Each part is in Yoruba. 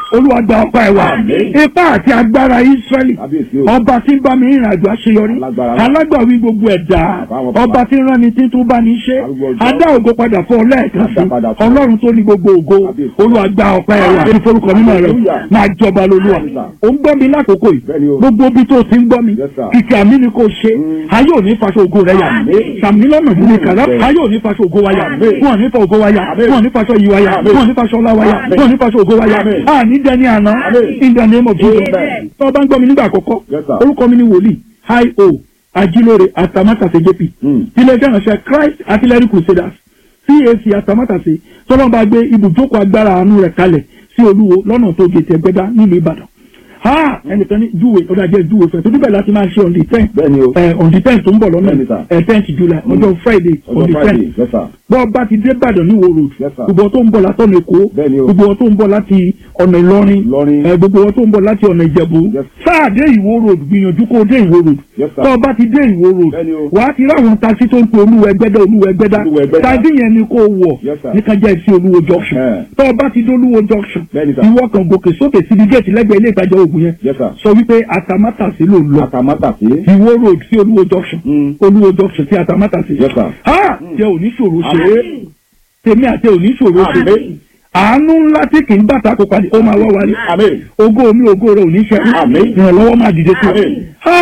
olúwa gba ọpẹ́ ẹ̀ wá Àmín. ipá àti agbára israẹli Kábíyèsí o. ọba tí ń bá mi rìnrìn àjò àṣeyọrí Alágbára. alágbàwí gbogbo ẹ̀dá Àbáwọn bàbá. ọba tí ń rán ni tí tún bá ní ṣe Arúgbó ọjọ́. adá ògo padà fún ọ lẹ́ẹ̀kan sí Adá padà fún ọ. ọlọ́run tó ní gbogbo ògo Kábíyèsí. olúwa gba ọpẹ́ ẹ̀ wá ní forúkọ mímọ́ rẹ̀ Hallelujah. máa jọba lolúwa Yes, sir. ó ń gbọ́ mi lákòókò yìí Bẹ́ẹ̀ni o. gbogbo ibi tó ti ń gbọ́ mi Yes, sir. kìkì àmì ni kò ṣe Mm. ayé ò ní faṣọ ògo rẹ̀ yà Àmín. sàmì lọ́nà ìdílé kàrá Bẹ́ẹ̀. ayé ò ní faṣọ ògo wa yà Àmín. wọn ò ní fa ògo wa yà Àmín. wọn ò ní faṣọ yìí wa yà Àmín. wọn ò ní faṣọ ọlá wa yà Àmín. wọn ò ní faṣọ ògo wa yà Àmín. a ní dẹni àná Àmín. in the name of Jesus Amen. tó o bá ń gbọ́ mi nígbà àkọ́kọ́ Yes, sir. orúkọ mi ni wòlíì hi o ajílóore atamátàsé jp Mm. iléeṣẹ́ ìránṣẹ́ Christ artillery crusaders CAC atamátàsé tọ́lọ́mọba gbé ibùjókòó agbára àánú rẹ̀ kalẹ̀ sí olúwo lọ́nà tó gètè ẹgbẹ́dá nílùú Ìbàdàn ha ẹnìkan ní júwe ọ̀dà jẹ́ júwe fẹ́ tó níbẹ̀ láti máa ṣe on the ten Bẹ́ẹ̀ni o. ẹ on the ten tó ń bọ̀ lọ́nà Bẹ́ẹ̀ni, sir. ẹ tenth July ọjọ́ Friday on Ọjọ́ the Friday. ten Yes, sir. bọ́ bá ti dé Ìbàdàn ní Ìwó road Yes, sir. gbogbo tó ń bọ̀ látọ̀nà Èkó Bẹ́ẹ̀ni o. gbogbo tó ń bọ̀ láti ọ̀nà Ìlọrin Ìlọrin. ẹ gbogbo tó ń bọ̀ láti ọ̀nà Ìjẹ̀bú Yes. sáà dé Ìwó road gbìyànjú kó dé Ìwó road Yes, sir. tó bá ti dé Ìwó road Bẹ́ẹ̀ni o. wàá ti ráwọn taxi tó ń pe olúwa ẹgbẹ́dá olúwa ẹgbẹ́dá Olúwa Ẹgbẹ́dá. taxi yẹn ni kò wọ̀ Yes, sir. ní kájà sí olúwo junction Eh. tó bá ti dé olúwo junction Bẹ́ẹ̀ni, sir. ìwọ kan gòkè sókè síbi géètì lẹ́gbẹ̀ẹ́ ilé ìtajà oògùn yẹn Yes, sir. sọ wípé atamátàsí ló ń lọ Àtàmátàsé. ìwó road sí olúwo junction Mm. olúwo junction sí atamátàsí Yes, sir. ha jẹ́ oníṣòro ṣe é Àmín. tèmi àti oníṣòro ṣe é Àmín. àánú ńlá tí kì í bàtà kó padì ó máa wá wálé Àmín. ògo mi ògo rẹ ò ní ṣe Àmín. ìrànlọ́wọ́ máa dìde sí Àmín.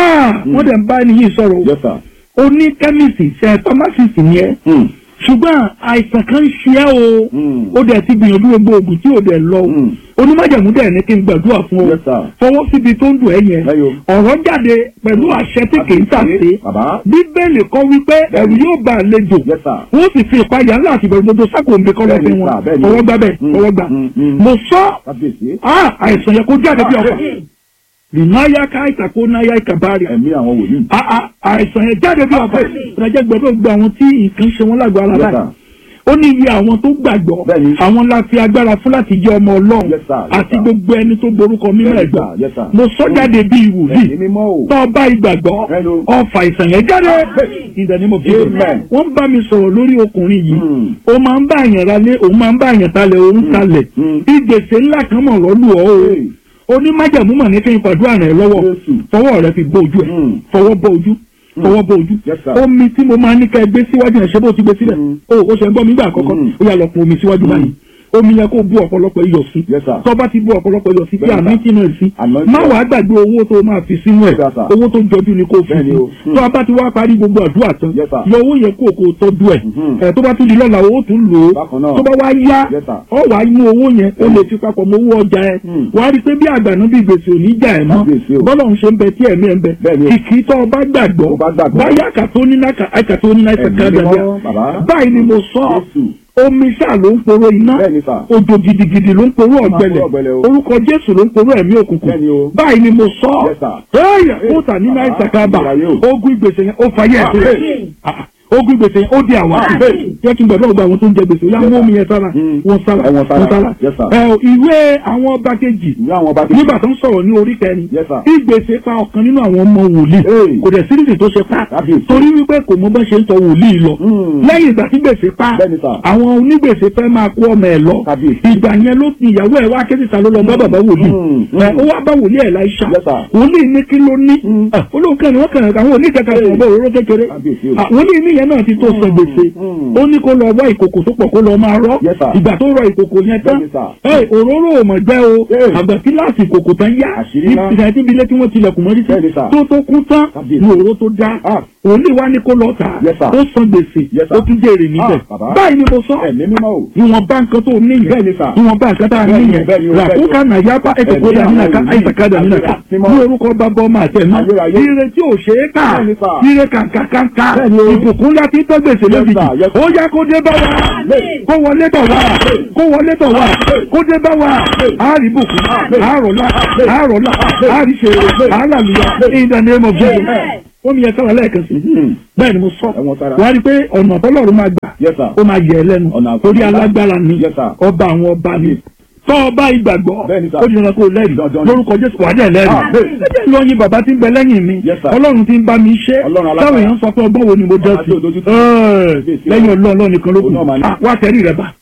i wọ́n dẹ̀ ń bá ẹni yìí sọ̀rọ̀ o Yes, sir. ó ní kẹ́míìsì ṣe pharmacist ni ẹ́ Mm. ṣùgbọ́n àìsàn kan ń ṣe ẹ́ o Mm. ó dẹ̀ ti gbìyànjú gbogbo oògùn tí ò dẹ̀ lọ o Mm. onímọ̀jẹ̀mú dẹ̀ ní kí n gbàdúrà fún ọ Yes, sir. fọwọ́ síbi tó ń dùn ẹ́ yẹn Lẹ́yìn ọ̀rọ̀ jáde pẹ̀lú àṣẹ tí kì í tàsé Bàbá. bíbélì kọ́ wípé ẹ̀rù yóò bá àlejò Yes, sir. wọ́n sì fi ìpayà ńlá àti ìbẹ̀rù gbogbo sákòǹbé kọ́ lọ́fẹ́ Bẹ́ẹ̀ni, wọn sir, bẹ́ẹ̀ni. fọwọ́ gbá bẹ́ẹ̀ Mm. fọwọ́ gbà Mm, mm. mo sọ Kábíyèsí. ah, àìsàn yẹn kó jáde bí ọkọ̀ Àmín. rìnnáyà káìtà kó náyà ìkàbárì Ẹ̀mí àwọn wòlíì. Ah, ah, àìsàn yẹn jáde bí ọkọ̀ ìrìnàjò gbọdọ̀ gba àwọn tí nǹkan ṣe wọn lágbo ara Yes, láì sir. ó ní iye àwọn tó gbàgbọ́ Bẹ́ẹ̀ni. àwọn la fi agbára fún láti jẹ́ ọmọ ọlọ́run Yes, sir. Yes, àti sir. gbogbo ẹni tó borúkọ mímọ́ Yes, ẹ̀gbọ́n sir. Yes, sir. mo sọ jáde bí ìwòlíì Ẹ̀mí mímọ́ o. tó bá ìgbàgbọ́ Hello. ọfà ìsàn yẹn jáde ìdánimọ̀ bí Amen. wọ́n bá mi sọ̀rọ̀ lórí ọkùnrin yìí Mm. ó máa ń bá àyàn ralé òun máa ń bá àyàn talẹ̀ òun talẹ̀ Mm. ìgbèsè ńlá kan mọ̀ lọ́lù ọ́ o Hey. onímájàmú mọ̀ ní kí n fàdúrà rẹ̀ lọ́wọ́ Jésù. fọwọ́ rẹ̀ fi bó ojú ẹ̀ Mm. fọwọ́ bó ojú fọwọ́ bó ojú Yes, sir. omi tí mo máa ní ká ẹ gbé síwájú ẹ̀ ṣé bó ti gbé sílẹ̀ Mm. o ó ṣe ń gbọ́ mi gbà àkọ́kọ́ Mm. ó yà lọ pọn omi síwájú báyìí omi yẹn kó bú ọ̀pọ̀lọpọ̀ iyọ̀ sí Yes, sir. tó bá ti bú ọ̀pọ̀lọpọ̀ iyọ̀ sí kí Bẹ́ẹ̀ni, àmì sir. tí náà sí Àmì tí má náà. wàá gbàgbé owó tó máa fi sínú ẹ̀ Yes, sir. owó tó jọjú ni kò fi Bẹ́ẹ̀ni sí o. Mm. tó a bá ti wá parí gbogbo àdúrà tán Yes, sir. yọ owó yẹn kó o kó o tọ́jú ẹ̀ Mhm. ẹ̀ tó bá tún di lọ́la owó tún lò ó Bákan náà. tó bá wá yá Yes, sir. ọ wàá mú owó yẹn ó lè fi papọ̀ mọ́ owó ọjà ẹ̀ Mm. wàá rí i pé bí àgbàná bí gbèsè ò ní jà ẹ̀ mọ́ Kábíyèsí o. bọ́lá òun ṣe ń bẹ tí ẹ̀mí ẹ̀ ń bẹ Bẹ́ẹ̀ni o. kìkì tó o bá gbàgbọ́ Tó bá gbàgbọ́. báyà kàtó ní náà kàtó ní náà Ẹ̀mí kàtó mímọ́, bàbá. báyìí ni mo sọ Jésù. omi ṣáà ló ń poró iná Bẹ́ẹ̀ni, sir. òjò gidigidi ló ń poró ọ̀gbẹlẹ̀ poró ọ̀gbẹlẹ̀ o. orúkọ jésù ló ń poró ẹ̀mí òkùnkùn Bẹ́ẹ̀ni o. báyìí ni mo sọ Yes, sir. ẹ̀yà kóòtà ní náà bàbá, ìsàkábà ìgbàlàyé o. ogun ìgbèsè yẹn ó fàyè ẹ̀ sílẹ̀ Àmín. Ah, ogun ìgbèsè yẹn ó di àwa Àmín. jẹ́ kí n gbàdúrà gba àwọn tó ń jẹ gbèsè yá Yes, mú sir. omi yẹn sára Mm. wọn sára Ẹ wọn sára. wọn sára Yes, sir. Ẹ, ìwé àwọn ọba kejì Ìwé àwọn ọba nígbà tó ń sọ̀rọ̀ ní orí kẹrin Yes, sir. ìgbèsè pa ọ̀kan nínú àwọn ọmọ wòlíì Hey. kò dẹ̀ síríìsì tó ṣe pa Kábíyèsí. torí wípé kò mọ bá ṣe ń tọ wòlíì lọ Mm. lẹ́yìn ìgbà tí gbèsè pa Bẹ́ẹ̀ni, sir. àwọn onígbèsè fẹ́ máa kó ọmọ ẹ̀ lọ Kábíyèsí. ìgbà yẹn ló fi ìyàwó ẹ̀ wá kéde ta ló lọ bá bàbá wòlíì Mm. Ẹ, ó wá bá wòlíì ẹ̀ láìsà Yes, sir. wòlíì ní kí ló ní Mm. Ẹ, olóòkè ni wọ́n kàn àwọn oníkẹ̀kẹ́ Hey. ọ̀bọ̀ òróró kékeré Kábíyèsí o. Ah, wòlíì ní yẹn náà ti tó san gbèsè Mm. ó ní kó lọ wá ìkòkò tó pọ̀ kó lọ máa rọ́ Yes, sir. ìgbà tó rọ ìkòkò yẹn tán Bẹ́ẹ̀ni, sir. ẹ òróró ò mọ̀ jẹ́ o Hey. àgbà tí láti ìkòkò tán yá Àṣírí ní ńlá. ìdájí ilé tí wọ́n tilẹ̀kùn mọ́rí sí Bẹ́ẹ̀ni, sir. tó tó kú tán Kábíyèsí. ní òróró tó dá Ah. òní wá ní kó lọ tà Yes, sir. ó san gbèsè Yes, sir. ó tún jèrè níbẹ̀ Ah, bàbá. báyìí ni mo sọ Ẹ̀mí mímọ́ o. ìwọ̀n bá nǹkan tó níyẹn Bẹ́ẹ̀ni, sir. ìwọ̀n bá nǹkan tá a Bẹ́ẹ̀ni, níyẹn bẹ́ẹ̀ni o, bẹ́ẹ̀ni o. làkúkà nàyàbá ẹ̀kọ́kọ́dà Ẹ̀mí nínàká àwọn àìsàkádà wòlíì. nínàká Mímọ́. ní orúkọ bàbá ọmọ àtẹnu Ayérayé. ire tí ò ṣe é kà Bẹ́ẹ̀ni, sir. ire kàǹkàǹkà Bẹ́ẹ̀ni o. ìbùkún láti tọ́ gbèsè Yes, lójijì sir. Yes, sir. ó yá kó dé bá wa kó wọlé tọ̀ wá kó wọlé tọ̀ wá kó dé bá wa àárí bùkún àárọ̀lá àárọ̀lá àárí ṣeré àálàlùyà in the name of Jesus ó mi yẹ sára lẹ́ẹ̀kan sí Mhm. bẹ́ẹ̀ ni mo sọ Ẹ̀wọ̀n sára. wàá rí i pé ọ̀nà tọ́lọ́run máa gbà Yes, sir. ó máa yẹ ẹ lẹ́nu Ọ̀nà àkọ́kọ́. torí alágbára ni Yes, sir. ọba àwọn ọba ni tọ́ ọba ìgbàgbọ́ Bẹ́ẹ̀ni, sir. ó di dandan kó o lẹ́rìí Dandan ni. lórúkọ Jésù wà á dẹ̀ lẹ́rìí Ah, bẹ́ẹ̀. ẹjẹ́ ìlọyin bàbá tí ń bẹ lẹ́yìn mi Yes, sir. ọlọ́run tí ń bá mi ṣe Ọlọ́run alágbára. táwọn èèyàn sọ pé ọgbọ́n wo ni mo dẹ́ Ọba tí ò dojú sí tì. Ẹ́ẹ̀, lẹ́yìn ọlọ́run ọlọ́run nìkan ló kù Òun náà máa ní. Ah, wá tẹ̀rí rẹ bá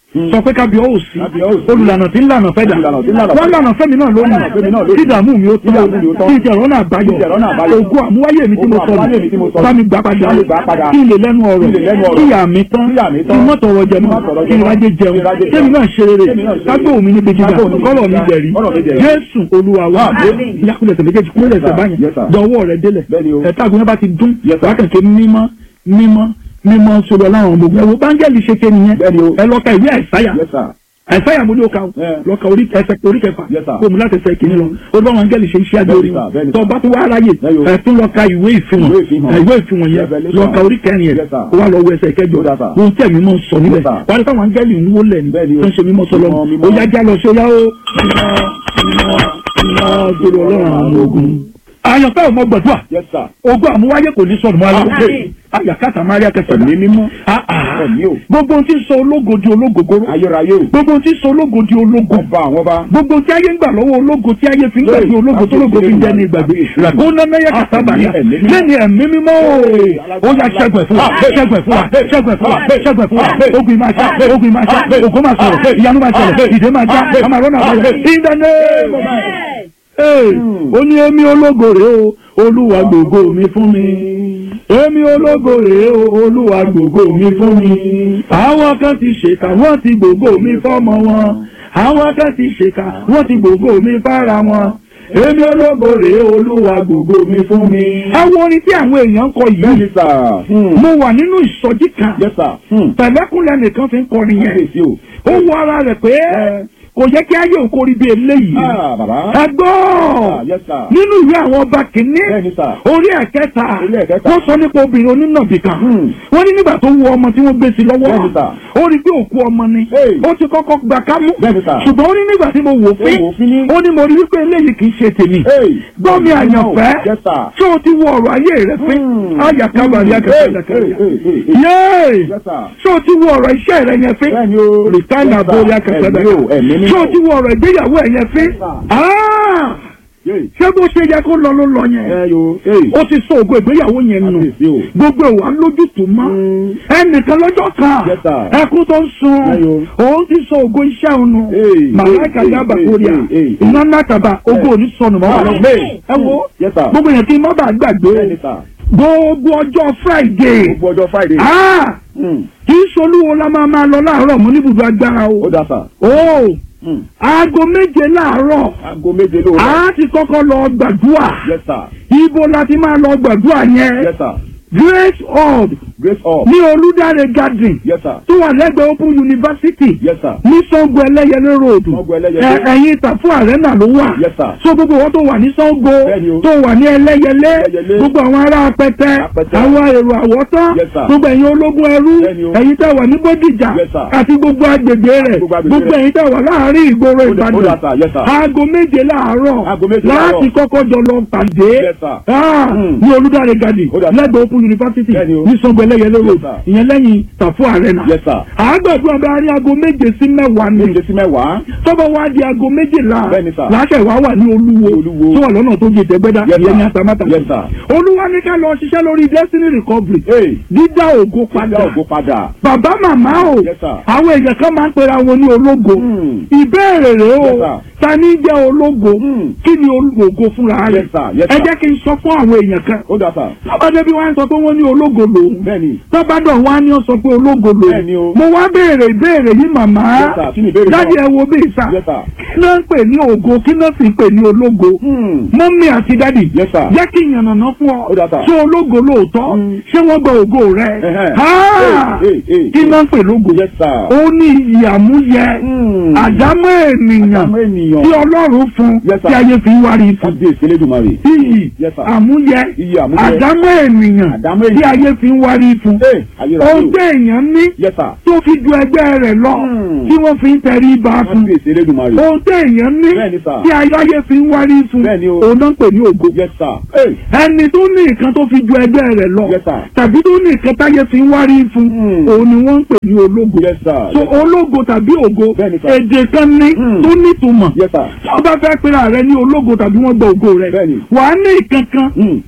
sọ pé kábíọ́ ò sí Kábíọ́ ò sí. olùlànà tí ń lànà fẹ́ dà Olùlànà tí ń lànà wọ́n lànà fẹ́mi náà Wọ́n lànà fẹ́mi náà lónìí lónìí. kí ìdààmú mi ó Kí ìdààmú mi ó tán tán. kí ìjẹ̀rọ̀nà àbáyọ Kí ìjẹ̀rọ̀nà àbáyọ. ògùn àmúwáyé mi tí mo Ògùn sọ àmúwáyé mi tí mo sọ. bá mi gbà padà Bá mi gbà padà. kí n lè lẹ́nu ọ̀rọ̀ Kí n lè lẹ́nu ọ̀rọ̀. kí ìyá mi tán Kí ìyá mi kí tán. n mọ́tò ọ̀rọ̀ jẹ Kí n mọ́ mọ́tò ọ̀rọ̀ kí n jẹ mọ́. rájẹ jẹun Kí n rájẹ kémi jẹun. náà ṣe rere Kémi náà ṣe rere. kágbó mi níbi gíga Kágbó mi níbi kọ́lọ̀ mi gíga. jẹ̀rí Kọ́lọ̀ mi jẹ̀rí. jésù olúwa wa Àmín. yakulẹ̀ tẹ̀ méjèèjì kúrẹ̀ tẹ̀ báyìí Yes, sir. dọ̀wọ́ rẹ̀ délẹ̀ Bẹ́ẹ̀ni o. ẹ̀ta àgùnbẹ́ bá ti dún Yes, sir. wákàtí mímọ́ mímọ́ mímọ́ sọ̀rọ̀ láwọn ọmọ ogun ẹ̀wọ̀ báńgẹ́lì ṣe ké nìyẹn Bẹ́ẹ̀ni o. ẹ lọ ka ìwé àìsáyà Yes, sir. àìsáyà mo ní o ka o Yeah. lọ ka orí ẹsẹ̀ orí kẹfà Yes, sir. kó mu láti ẹsẹ̀ kìíní lọ o bá wọn áńgẹ́lì ṣe iṣẹ́ àjò orí Bẹ́ẹ̀ni, sir. Bẹ́ẹ̀ni, tó sir. bá tó wá aráyè Bẹ́ẹ̀ni o. ẹ tún lọ ka ìwé ìfihàn Ìwé ìfihàn. ẹ, ìwé ìfihàn yẹn Revelation. lọ ka orí kẹrin yẹn Yes, sir. kó wá lọ wọ ẹsẹ̀ kẹjọ Yes, sir. ohun tí ẹ̀mí mọ̀ ń sọ níbẹ̀ Yes, sir. wà á ní káwọn áńgẹ́lì ń wó lẹ̀ ní Bẹ́ẹ̀ni o. tó ń ṣe mímọ́ sọlọ́ Mímọ́, mímọ́. ó yá já lọ sí ó yá ó mímọ́ mímọ́ gbèrò ọlọ́run àwọn ogun. àyànfẹ́ ò mọ gbàdúrà Yes, sir. ogun àmúwáyé kò ní sọnù máa lọ Àmín. àyàkátà máríà kẹsàn-án Ẹ̀mí mímọ́. Ah, ah. Ẹ̀mí o. gbogbo ohun tí ń sọ ológo di ológogoro Ayérayé o. gbogbo ohun tí ń sọ ológo di ológo Ọba àwọn ọba. gbogbo tí ayé ń gbà lọ́wọ́ ológo tí ayé fi ń gbà Lórí, bí ológo tó ológo fi ń jẹ́ ní ìgbàgbé kábíyèsí. ràkóńdá náyà kàtà bàyà Ẹ̀mí mímọ́. lẹ́ni ẹ̀mí mímọ́ o ó yà ṣẹ́gun ẹ̀ fún wa ṣẹ́gun ẹ̀ fún wa ṣẹ́gun ẹ̀ fún wa ṣẹ́gun ẹ̀ fún wa ogun máa ṣá ogun máa ṣá ògo máa sọ̀rọ̀ ìyanu máa ṣẹlẹ̀ ìdè máa já a máa rọ́nà àbáyọ in the name of Jesus. Ee, ó ní èmi ológo rèé o olúwa gbogbo mi fún mi èmi ológo rèé o olúwa gbogbo mi fún mi àwọn kan ti ṣèkà wọ́n ti gbogbo mi fọ́mọ wọn àwọn kan ti ṣèkà wọ́n ti gbogbo mi fára wọn èmi ológo rèé o olúwa gbogbo mi fún mi. àwọn orin tí àwọn èèyàn ń kọ yìí Bẹ́ẹ̀ni, sir. Hmm. mo wà nínú ìsọjí kan Yes, sir. Hmm. pẹ̀lẹ́kùnlẹ̀ nìkan fi ń kọrin yẹn Kábíyèsí o. ó wọ ara rẹ̀ pé kò yẹ kí ayé òkórí bíi eléyìí Ah, bàbá. ẹ gbọ́ Ah, yes, sir. nínú ìwé àwọn ọba kìíní Bẹ́ẹ̀ni, sir. orí ẹ̀kẹta Orí ẹ̀kẹta. wọ́n sọ nípa obìnrin onínàbì kan Hmm. wọ́n ní nígbà tó wu ọmọ tí wọ́n gbé sí lọ́wọ́ Bẹ́ẹ̀ni, sir. ó rí pé òkú ọmọ ni Hey. ó ti kọ́kọ́ gbà kámú Bẹ́ẹ̀ni, sir. ṣùgbọ́n ó ní nígbà tí mo wò fín Ó wò fín ní. ó ní mo rí wípé eléyìí kì í ṣe tèmi Hey. gbọ́ mi àyànfẹ́ Yes, sir. tí o ti wo ọ̀rọ̀ ayé rẹ fín Hmm. ayàkábàrí Hey, akẹ́kọ̀ọ́ hey, hey, hey, hey. yéé Yes, sir. tí o ti wo ọ̀rọ̀ iṣẹ́ rẹ yẹn fín Bẹ́ẹ̀ni o. rìtáìnà Yes, sir. borí akẹ́kọ̀ọ́ Ẹ̀mí o, ẹ̀mí tí mímọ́. o ti wo ọ̀rọ̀ ìgbéyàwó ẹ̀ yẹn fín Yes, sir. Ah! Yay. ṣé bó ṣe yẹ kó lọ ló lọ yẹn Ẹ yo. Hey. ó ti sọ ògo ìgbéyàwó yẹn nù Kábíyèsí o. gbogbo ìwà lójútùú mọ́ Hmm. ẹnìkan lọ́jọ́ kan Yes, sir. ẹkún tó ń sun Ayo. òun ti sọ ògo iṣẹ́ òun nù Hey, màláìka hey, yaba hey, kórìà hey, hey, iná nàkàbà ògo òní sọnù mọ́ wàlọ́ Amen. ẹ wo Yes, sir. gbogbo yẹn kí n má bàa gbàgbé Bẹ́ẹ̀ni, sir. gbogbo ọjọ́ Friday Gbogbo ọjọ́ Friday. ah Hmm. kì í solúwo la máa máa lọ láàárọ̀ mọ́ níbùdó agbára o Ó dá sà. o Hmm. aago méje láàárọ̀ Aago méje lóru. a ti kọ́kọ́ lọ gbàdúrà Yes, sir. ibo la ti máa lọ gbàdúrà yẹn Yes, sir. Grace Hall Grace up. ní Olúdáre garden Yes, sir. tó wà lẹ́gbẹ̀ẹ́ Open University Yes, sir. ní Sango Ẹlẹ́yẹlé road Sango Ẹlẹ́yẹlé. Ẹ- ẹ̀yìn Ìtàfún Arena ló wà Yes, sir. so gbogbo wọn tó wà ní Sango Bẹ́ẹ̀ni o. tó wà ní Ẹlẹ́yẹlé Ẹlẹ́yẹlé. gbogbo àwọn ará Apẹtẹ Apẹtẹ. àwọn èrò àwọ̀tán Yes, sir. gbogbo ẹ̀yin ológun ẹrú Bẹ́ẹ̀ni o. ẹ̀yin tẹ́ wà ní Bódìjà Yes, sir. àti gbogbo agbègbè rẹ̀ Gbogbo agbègbè gbogbo rẹ̀. ẹ̀yin tẹ́ wà láàárín ìgboro Ó dá- ó dá, Ìbàdàn sir. Yes, sir. aago méje láàárọ̀ Aago méje láti láàárọ̀. kọ́kọ́ jọ lọ pàdé Yes, sir. Ah, Hmm. ní Olúdáre garden Ó dá, sir. lẹ́gbẹ̀ẹ́ Open University Bẹ́ẹ̀ni o. ní Sango Ẹlẹ́yẹlé road sir. ìyẹn lẹ́yìn Ìtàfún Arena Yes, sir. àgbàdo bá rí aago méje sí mẹ́wàá ni Méje sí mẹ́wàá. tọ́bọ̀ wá di aago méjìlá Bẹ́ẹ̀ni, sir. láṣẹ ìwà wà ní olúwo Olúwo. tó wà lọ́nà tó gé tẹ́gbẹ́dá Yes, ìyẹn ní sir. atamátà Yes, sir. olúwa ní ká lọ ṣiṣẹ́ lórí destiny recovery Hey. dídá ògo Padà padà ògo padà. bàbá màmá o Yes, sir. àwọn èèyàn kan máa ń pera wọn ní ológo Hmm. ìbéèrè rèé o Yes, sir. ta ní jẹ́ ológo Hmm. kí ni ológo fúnra rẹ̀ Yes, sir. Yes, ẹ sir. jẹ́ kí n sọ fún àwọn èèyàn kan Ó dá sà. tọ́badé bí wọ́n á sọ pé wọ́n ní ológo lòun Bẹ́ẹ̀ni. tọ́badọ̀ wọ́n á ní ọ sọ pé ológo Bẹ́ẹ̀ni lòun o. mo wá béèrè ìbéèrè yìí màmá Yes, sir. Kí ni ìbéèrè náà? jáde ẹ wo bí ìsà Yes, sir. kí náà ń pè ní ògo kí náà sì ń pè ní ológo Hmm. mọ́mí àti dádì Yes, sir. jẹ́ kí ìyànnàná fún ọ Ó dà, sir. ṣé ológo lóòótọ́ Mm. ṣé wọ́n gba ògo rẹ Ẹhẹ́. Ah! Hey, hey, hey, kí náà ń pè lógo Yes, sir. ó ní ìyàmúyẹ Hmm. àdámọ́ ènìyàn Àdámọ́ ènìyàn. tí ọlọ́run fún Yes, sir. tí ayé fi ń wárí fún Kábíyèsí Elédùmarè. iyì Yes, sir. àmúyẹ Iyì àmúyẹ. àdámọ́ ènìyàn Àdámọ́ tí ènìyàn. ayé fi ń wárí fún Hey, ayérayé ohun o. tí èèyàn ní Yes, sir. tó fi ju ẹgbẹ́ rẹ̀ lọ Hmm. tí wọ́n fi ń tẹrí ba fún Kábíyèsí Elédùmarè. ohun tí èèyàn ní Bẹ́ẹ̀ni, sir. tí ayé fi ń wárí fún Bẹ́ẹ̀ni o. òun náà ń pè ní ògo Yes, sir. Hey. ẹni tó ní nǹkan tó fi ju ẹgbẹ́ rẹ̀ lọ Yes, sir. tàbí tó ní nǹkan táyé fi ń wárí fún Hmm. òun ni wọ́n ń pè ní ológo Yes, sir. so Yes, sir. ológo tàbí ògo Bẹ́ẹ̀ni, sir. èdè kan ní Hmm. tó nítumọ̀ Yes, sir. tí wọ́n bá fẹ́ pera rẹ ní ológo tàbí wọ́n gba ògo rẹ Bẹ́ẹ̀ni. wà á ní ìkankan Hmm.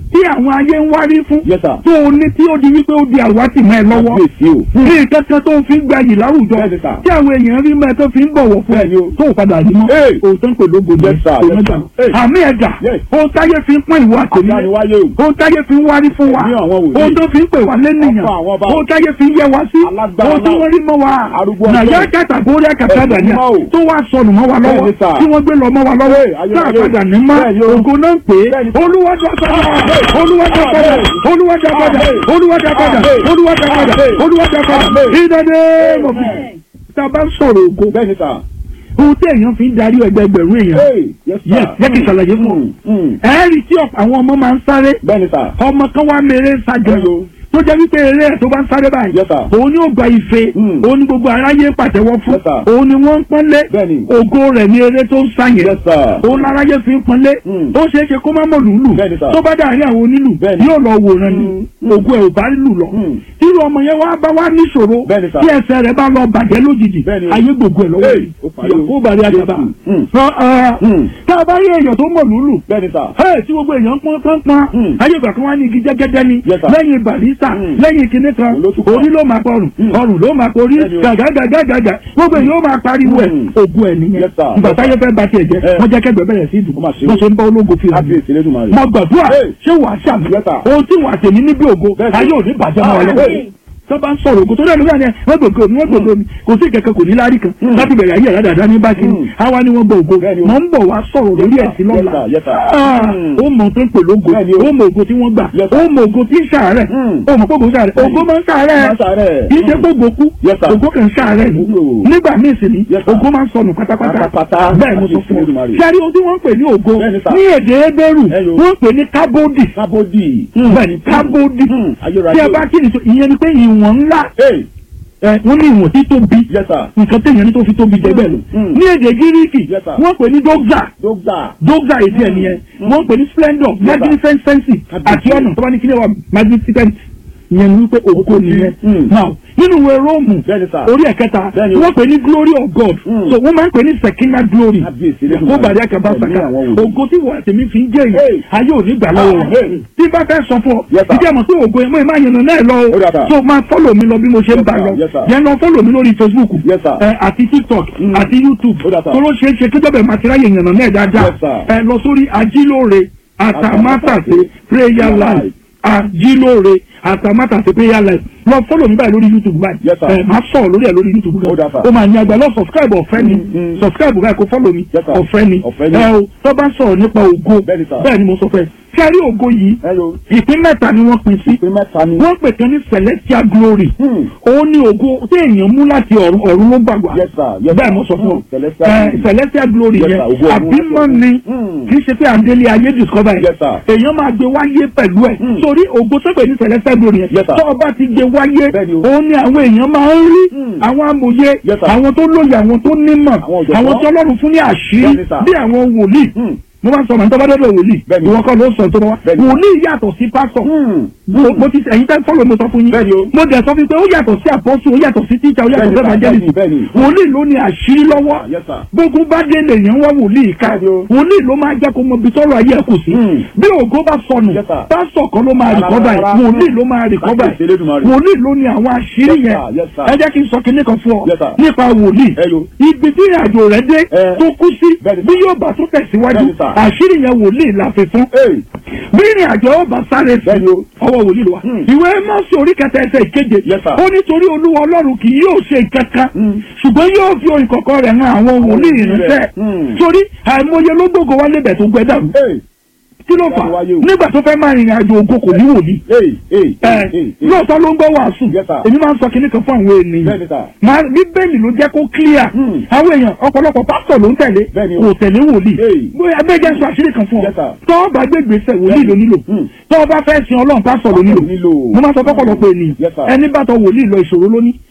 tí àwọn ayé ń wárí fún Yes, sir. tó o ní tí ó di wípé ó di àwátì mọ́ ẹ lọ́wọ́ Kábíyèsí o. ní nǹkan kan tó ń fi gbayì láwùjọ Bẹ́ẹ̀ni, sir. tí àwọn èèyàn rí mọ́ ẹ tó fi ń bọ̀wọ̀ fún ẹ Bẹ́ẹ̀ni o. tó ò padà rí mọ́ Hey. òótọ́ ń pè lógo Yes, sir. kò Yes, mẹ́ta sir. Hey. àmì ẹ̀dà Yes. ohun táyé fi ń pín ìwọ àtẹ̀mí Àdániwáyé o. ohun táyé fi ń wárí fún wa Ní àwọn wòlíì. ohun tó fi ń pè wá lẹ́nìyàn Ọkọ àwọn ọba. ohun táyé fi ń yẹ wá sí Alágbára ohun tí náà. wọ́n rí mọ́ wa Arúgbó nàyà ọjọ́. kàtà bórí àkàtà Ẹ̀sìn dàníà mímọ́ o. tó wá sọnù mọ́ wa lọ́wọ́ Bẹ́ẹ̀ni, sir. tí wọ́n gbé lọ mọ́ wa lọ́wọ́ Hey, ayé, tá a ayé. padà ní mọ́ Bẹ́ẹ̀ni o. ògo náà ń pè é Bẹ́ẹ̀ni. olúwàjà padà olúwàjà padà olúwàjà padà olúwàjà padà olúwàjà padà olúwàjà padà ìdádé mọ̀bí tá a bá ń sọ̀rọ̀ ògo Bẹ́ẹ̀ni sà. ohun tí èèyàn fi ń darí ẹgbẹgbẹ̀rún èèyàn Hey, yes, sir. Yes, jẹ́ kí n ṣàlàyé fún ọ. Mm, mm. ẹ̀ẹ́rì tí ọ̀pọ̀ àwọn ọmọ máa ń sáré Bẹ́ẹ̀ni sà. ọmọ kan wá mèrè sájà Hello. tó jẹ́ wípé eré ẹ̀ tó bá ń sáré báyìí Yes, sir. òun ni ó gba ife Mm. òun ni gbogbo aráyé ń pàtẹ́wọ́ fún Yes, sir. òun ni wọ́n ń pọ́nlé Bẹ́ẹ̀ni. ògo rẹ̀ ní eré tó ń sá yẹn Yes, sir. òun láráyé fi ń pọ́nlé Mm. ó ṣeé ṣe kó má mọ̀ lùlù Bẹ́ẹ̀ni, sir. tó bá dàrí àwọn onílù Bẹ́ẹ̀ni. yóò lọ wòran ni Mm. ògo ẹ̀ ò bá lù lọ Mm. irú ọmọ yẹn wá bá wá níṣòro Bẹ́ẹ̀ni, sir. tí ẹsẹ̀ rẹ̀ bá lọ bàjẹ́ lójijì Bẹ́ẹ̀ni o. ayé gbogbo ẹ̀ lọ́wọ́ Hey, yìí ó parí o. ìyàwó bàrí àjàbá Mm. Sọ, ah, Mm. tá a bá rí èèyàn tó mọ̀ lùlù Bẹ́ẹ̀ni sà. Hey, tí gbogbo èèyàn pọ́n pọ́n pọ́n Mm. ayé ìgbà kan wá ní igi jẹ́gẹ́dẹ́ ni Yes, sir. lẹ́yìn barista Mm. lẹ́yìn kinní kan Olótùkọ́. orí ló máa pọrùn Mm. ọrùn ló máa porí Bẹ́ẹ̀ni o. gàgàgàgàgà gbogbo èèyàn ó máa pariwo ẹ̀ Mm. ògùn ẹ̀ nìyẹn Yes, sir. ìgbà Yes, táyé fẹ́ ba tiẹ̀ jẹ́ Eh. wọ́n jẹ́ kẹ́gbẹ́ bẹ̀rẹ̀ sí ìdùn Ó mà ṣe o. wọ́n ṣe ń bá ológo fi hàn mí Kábíyèsí Elédùmarè. mo gbàdúrà Hey. ṣé wàá ṣàmì Yes, sir. ohun tí wàá tèmi níbi ògo Bẹ́ẹ̀ni. ayé ò ní bàjẹ́ mọ́ ọ lọ́wọ́ Hey. tó bá ń sọ̀rọ̀ ògo tó dẹ̀ lórí àná wọ́n gbòǹgbò mi wọ́n gbòǹgbò mi kò sí ìkẹ́kẹ́ kò ní lárí kan Mm. láti bẹ̀rẹ̀ ayé ẹ̀rọ dáadáa ní bákì Mm. àwa ni wọ́n gbọ́ ògo Bẹ́ẹ̀ni o. mọ̀ ń bọ̀ wá sọ̀rọ̀ lórí Yes, ẹ̀sìn sir. lọ́la Yes, sir. Yes, sir. Ah, Mm. ó mọ̀ tó ń pè lógo Bẹ́ẹ̀ni o. ó mọ̀ ògo tí wọ́n gbà Yes, sir. ó mọ̀ ògo tí ń ṣàárẹ̀ Mm. ó mọ̀ pé ògo ń ṣàárẹ̀ ògo máa ń ṣàárẹ̀ Máa ń ṣàárẹ̀. kì í ṣe pé ògo kú Yes, sir. ògo kàn ń ṣàárẹ̀ ni Mm. nígbà míì sì ni Yes, sir. ògo máa ń sọnù pátápátá Pátápátá. bẹ́ẹ̀ mo sọ fún ọ Elédùmarè. ṣe àrí ohun tí wọ́n ń pè ní ògo Bẹ́ẹ̀ni, sir. ní èdè Hébérù Hello. wọ́n ń pè ní kábódì Kábódì. bẹ́ẹ̀ni kábódì Mm. Ayérayé. tí a bá kí ni sọ ìyẹn ni pé ìwọ̀n ńlá Hey, ẹ, wọ́n ní ìwọ̀n tí tóbi yes, sir. nǹkan téèyàn ní tó fi tóbi jẹ bẹ́ẹ̀ lọ Mm. ní èdè gíríkì Yes, sir. wọ́n pè ní dókítà Dókítà. dókítà èdè ẹ̀ nìyẹn wọ́n pè ní splendor Yes, sir. magnificence àti ọ̀nà tó bá ní kí ni wà magnificent ìyẹn ni wípé ògo nìyẹn Mm. now nínú ìwé róòmù Bẹ́ẹ̀ni, sir. orí ẹ̀kẹta Bẹ́ẹ̀ni. wọ́n pè ní glory of God Mm. so wọ́n máa ń pè ní secondary glory Kábíyèsí Elédùmarè. kó bàdé àkàbà Ẹ̀mí sàkà àwọn wòlíì. ògo tí wọ́n àtẹ̀mí fi ń jẹ́ yìí Hey. ayé ò ní gbà lọ́wọ́ Ah, wọn hey. tí bá fẹ́ sọ fún ọ Yes, sir. ìdí àmọ́ pé ògo yẹn mọ́ ẹ máa yànnà náà lọ Ó dà, sir. o so máa fọ́lọ̀ mi lọ bí mo ṣe ń Yes, bá sir. lọ Yes, sir. yẹn lọ fọ́lọ̀ mi lórí Facebook Yes, sir. ẹ, àti TikTok Mm. àti YouTube Ó dà, sir. tó ló ṣeé ṣe kí jọ́bẹ̀ màtíráyè yànnà náà dáadáa Yes, sir. ẹ lọ sórí ajílóore àtàmátàsé prayer life ajílóore àtàmátàsé prayer life lọ fọ́lọ̀ mi báyìí lórí YouTube báyìí Yes, sir. ẹ máa sọ̀rọ̀ lórí ẹ̀ lórí YouTube Ó dà, gan sir. o máa ní agbá lọ subscribe ọ̀fẹ́ ni Mm, mm. subscribe báyìí kó fọ́lọ̀ mi Yes, sir. ọ̀fẹ́ ni Ọ̀fẹ́ ni. ẹ o tó bá sọ̀rọ̀ nípa ògo Bẹ́ẹ̀ni, sir. bẹ́ẹ̀ ni mo sọ fẹ́ kẹ́rí ògo yìí Hello. ìpín mẹ́ta ni wọ́n pín sí Pé mẹ́ta ni. wọ́n pè kan ní celestial glory Hmm. òun ni ògo tí èèyàn mú láti ọ̀run ọ̀run ló gbàgbà Yes, sir. Yes, bẹ́ẹ̀ sir. mo sọ fún ọ Hmm. Celestial Eh, glory. celestial glory Yes, yẹn sir. Ògo ọ̀run àbímọ láti ni Hmm. kì í ṣe pé àdélé ayé discover Yes, sir. èèyàn máa gbé wáyé pẹ̀lú ẹ̀ Hmm. torí ògo tó pè ní celestial glory yẹn Yes, sir. tó o bá ti gbé wáyé Bẹ́ẹ̀ni o. òun ni àwọn èèyàn máa ń rí Hmm. àwọn amòye Yes, sir. àwọn tó lóye àwọn tó nímọ̀ Àwọn ọ̀jọ̀gbọ́n. àwọn tí Ọlọ́run fún ní àṣírí Bẹ́ẹ̀ni, sir. bí àwọn wòlíì Hmm. mo máa ń sọ màá tó bá dọ́dọ̀ wòlíì Bẹ́ẹ̀ni. ìwọ kọ́ ló sọ tó bá wá Bẹ́ẹ̀ni. wòlíì yàtọ̀ sí pásọ̀ Hmm. mo mo ti ẹ̀yin tẹ́ fọ́lọ̀ mo sọ fún yín Bẹ́ẹ̀ni o. mo dẹ̀ sọ fún yín pé ó yàtọ̀ sí àpọ́sù ó yàtọ̀ sí tíjà ó yàtọ̀ sí Bẹ́ẹ̀ni, evangelist bẹ́ẹ̀ni, bẹ́ẹ̀ni. wòlíì ló ní àṣírí lọ́wọ́ Yes, sir. gbogbo bá dé lèèyàn wá wòlíì ká Bẹ́ẹ̀ni o. wòlíì ló máa jẹ́ kó mọ ibi tọ́rọ̀ ayé ẹ̀ kù sí Hmm. bí ògo bá sọnù Yes, sir. pásọ̀ kan ló máa Rárá, rìkọ́bà ẹ̀ rárá. wòlíì ló máa rìkọ́bà Kábíyèsí ẹ̀ Elédùmarè. wòlíì ló ní àwọn àṣírí Yes, yẹn sir. Yes, sir. ẹ jẹ́ kí n sọ kinní kan fún ọ Yes, sir. nípa wòlíì Hello. ibi tí ìrìnàjò rẹ̀ dé Eh. tó kú sí Bẹ́ẹ̀ni, bí sir. yóò bá tó tẹ̀síwájú Bẹ́ẹ̀ni, sir. àṣírí yẹn wòlíì la fi fún Hey. bí ìrìn àjò ọba sáré sí Bẹ́ẹ̀ni o. ọwọ́ wòlíì ló wà. Hmm. ìwé mọ́sí orí kẹta ẹsẹ̀ ìkeje Yes, sir. ó nítorí olúwa ọlọ́run kì yóò ṣe kankan Hmm. ṣùgbọ́n yóò fi orin kọ̀ọ̀kan rẹ̀ hàn àwọn wòlíì ìrìnsẹ̀ Hmm. torí àìmọye ló gbogbo wá lébẹ̀ tó gbẹ dàrú Hey. kí ló fà Láti wáyé o. nígbà tó fẹ́ máa rìnrìn àjò ògo kò ní wòlíì Hey. Hey. ẹ Hey. Hey. Hey. lóòótọ́ ló ń gbọ́ wàásù Yes, sir. èmi máa ń sọ kinní kan fún àwọn ènìyàn Bẹ́ẹ̀ni, sir. máa bíbélì ló jẹ́ kó clear Hmm. àwọn èèyàn ọ̀pọ̀lọpọ̀ pásítọ̀ ló ń tẹ̀lé Bẹ́ẹ̀ni o. kò tẹ̀lé wòlíì Hey. bóyá abẹ́jẹ́ sọ àṣírí kan fún ọ Yes, sir. tọ́ ọ bá gbé gbèsè wòlíì ló nílò Hmm. tọ́ ọ bá fẹ́ sin ọlọ́run pásítọ̀ ló nílò nílò. mo máa sọ fọ́pọ̀lọpọ̀ ènìyàn Yes, sir. ẹni bá tọ wòlíì lọ ìṣòro lóní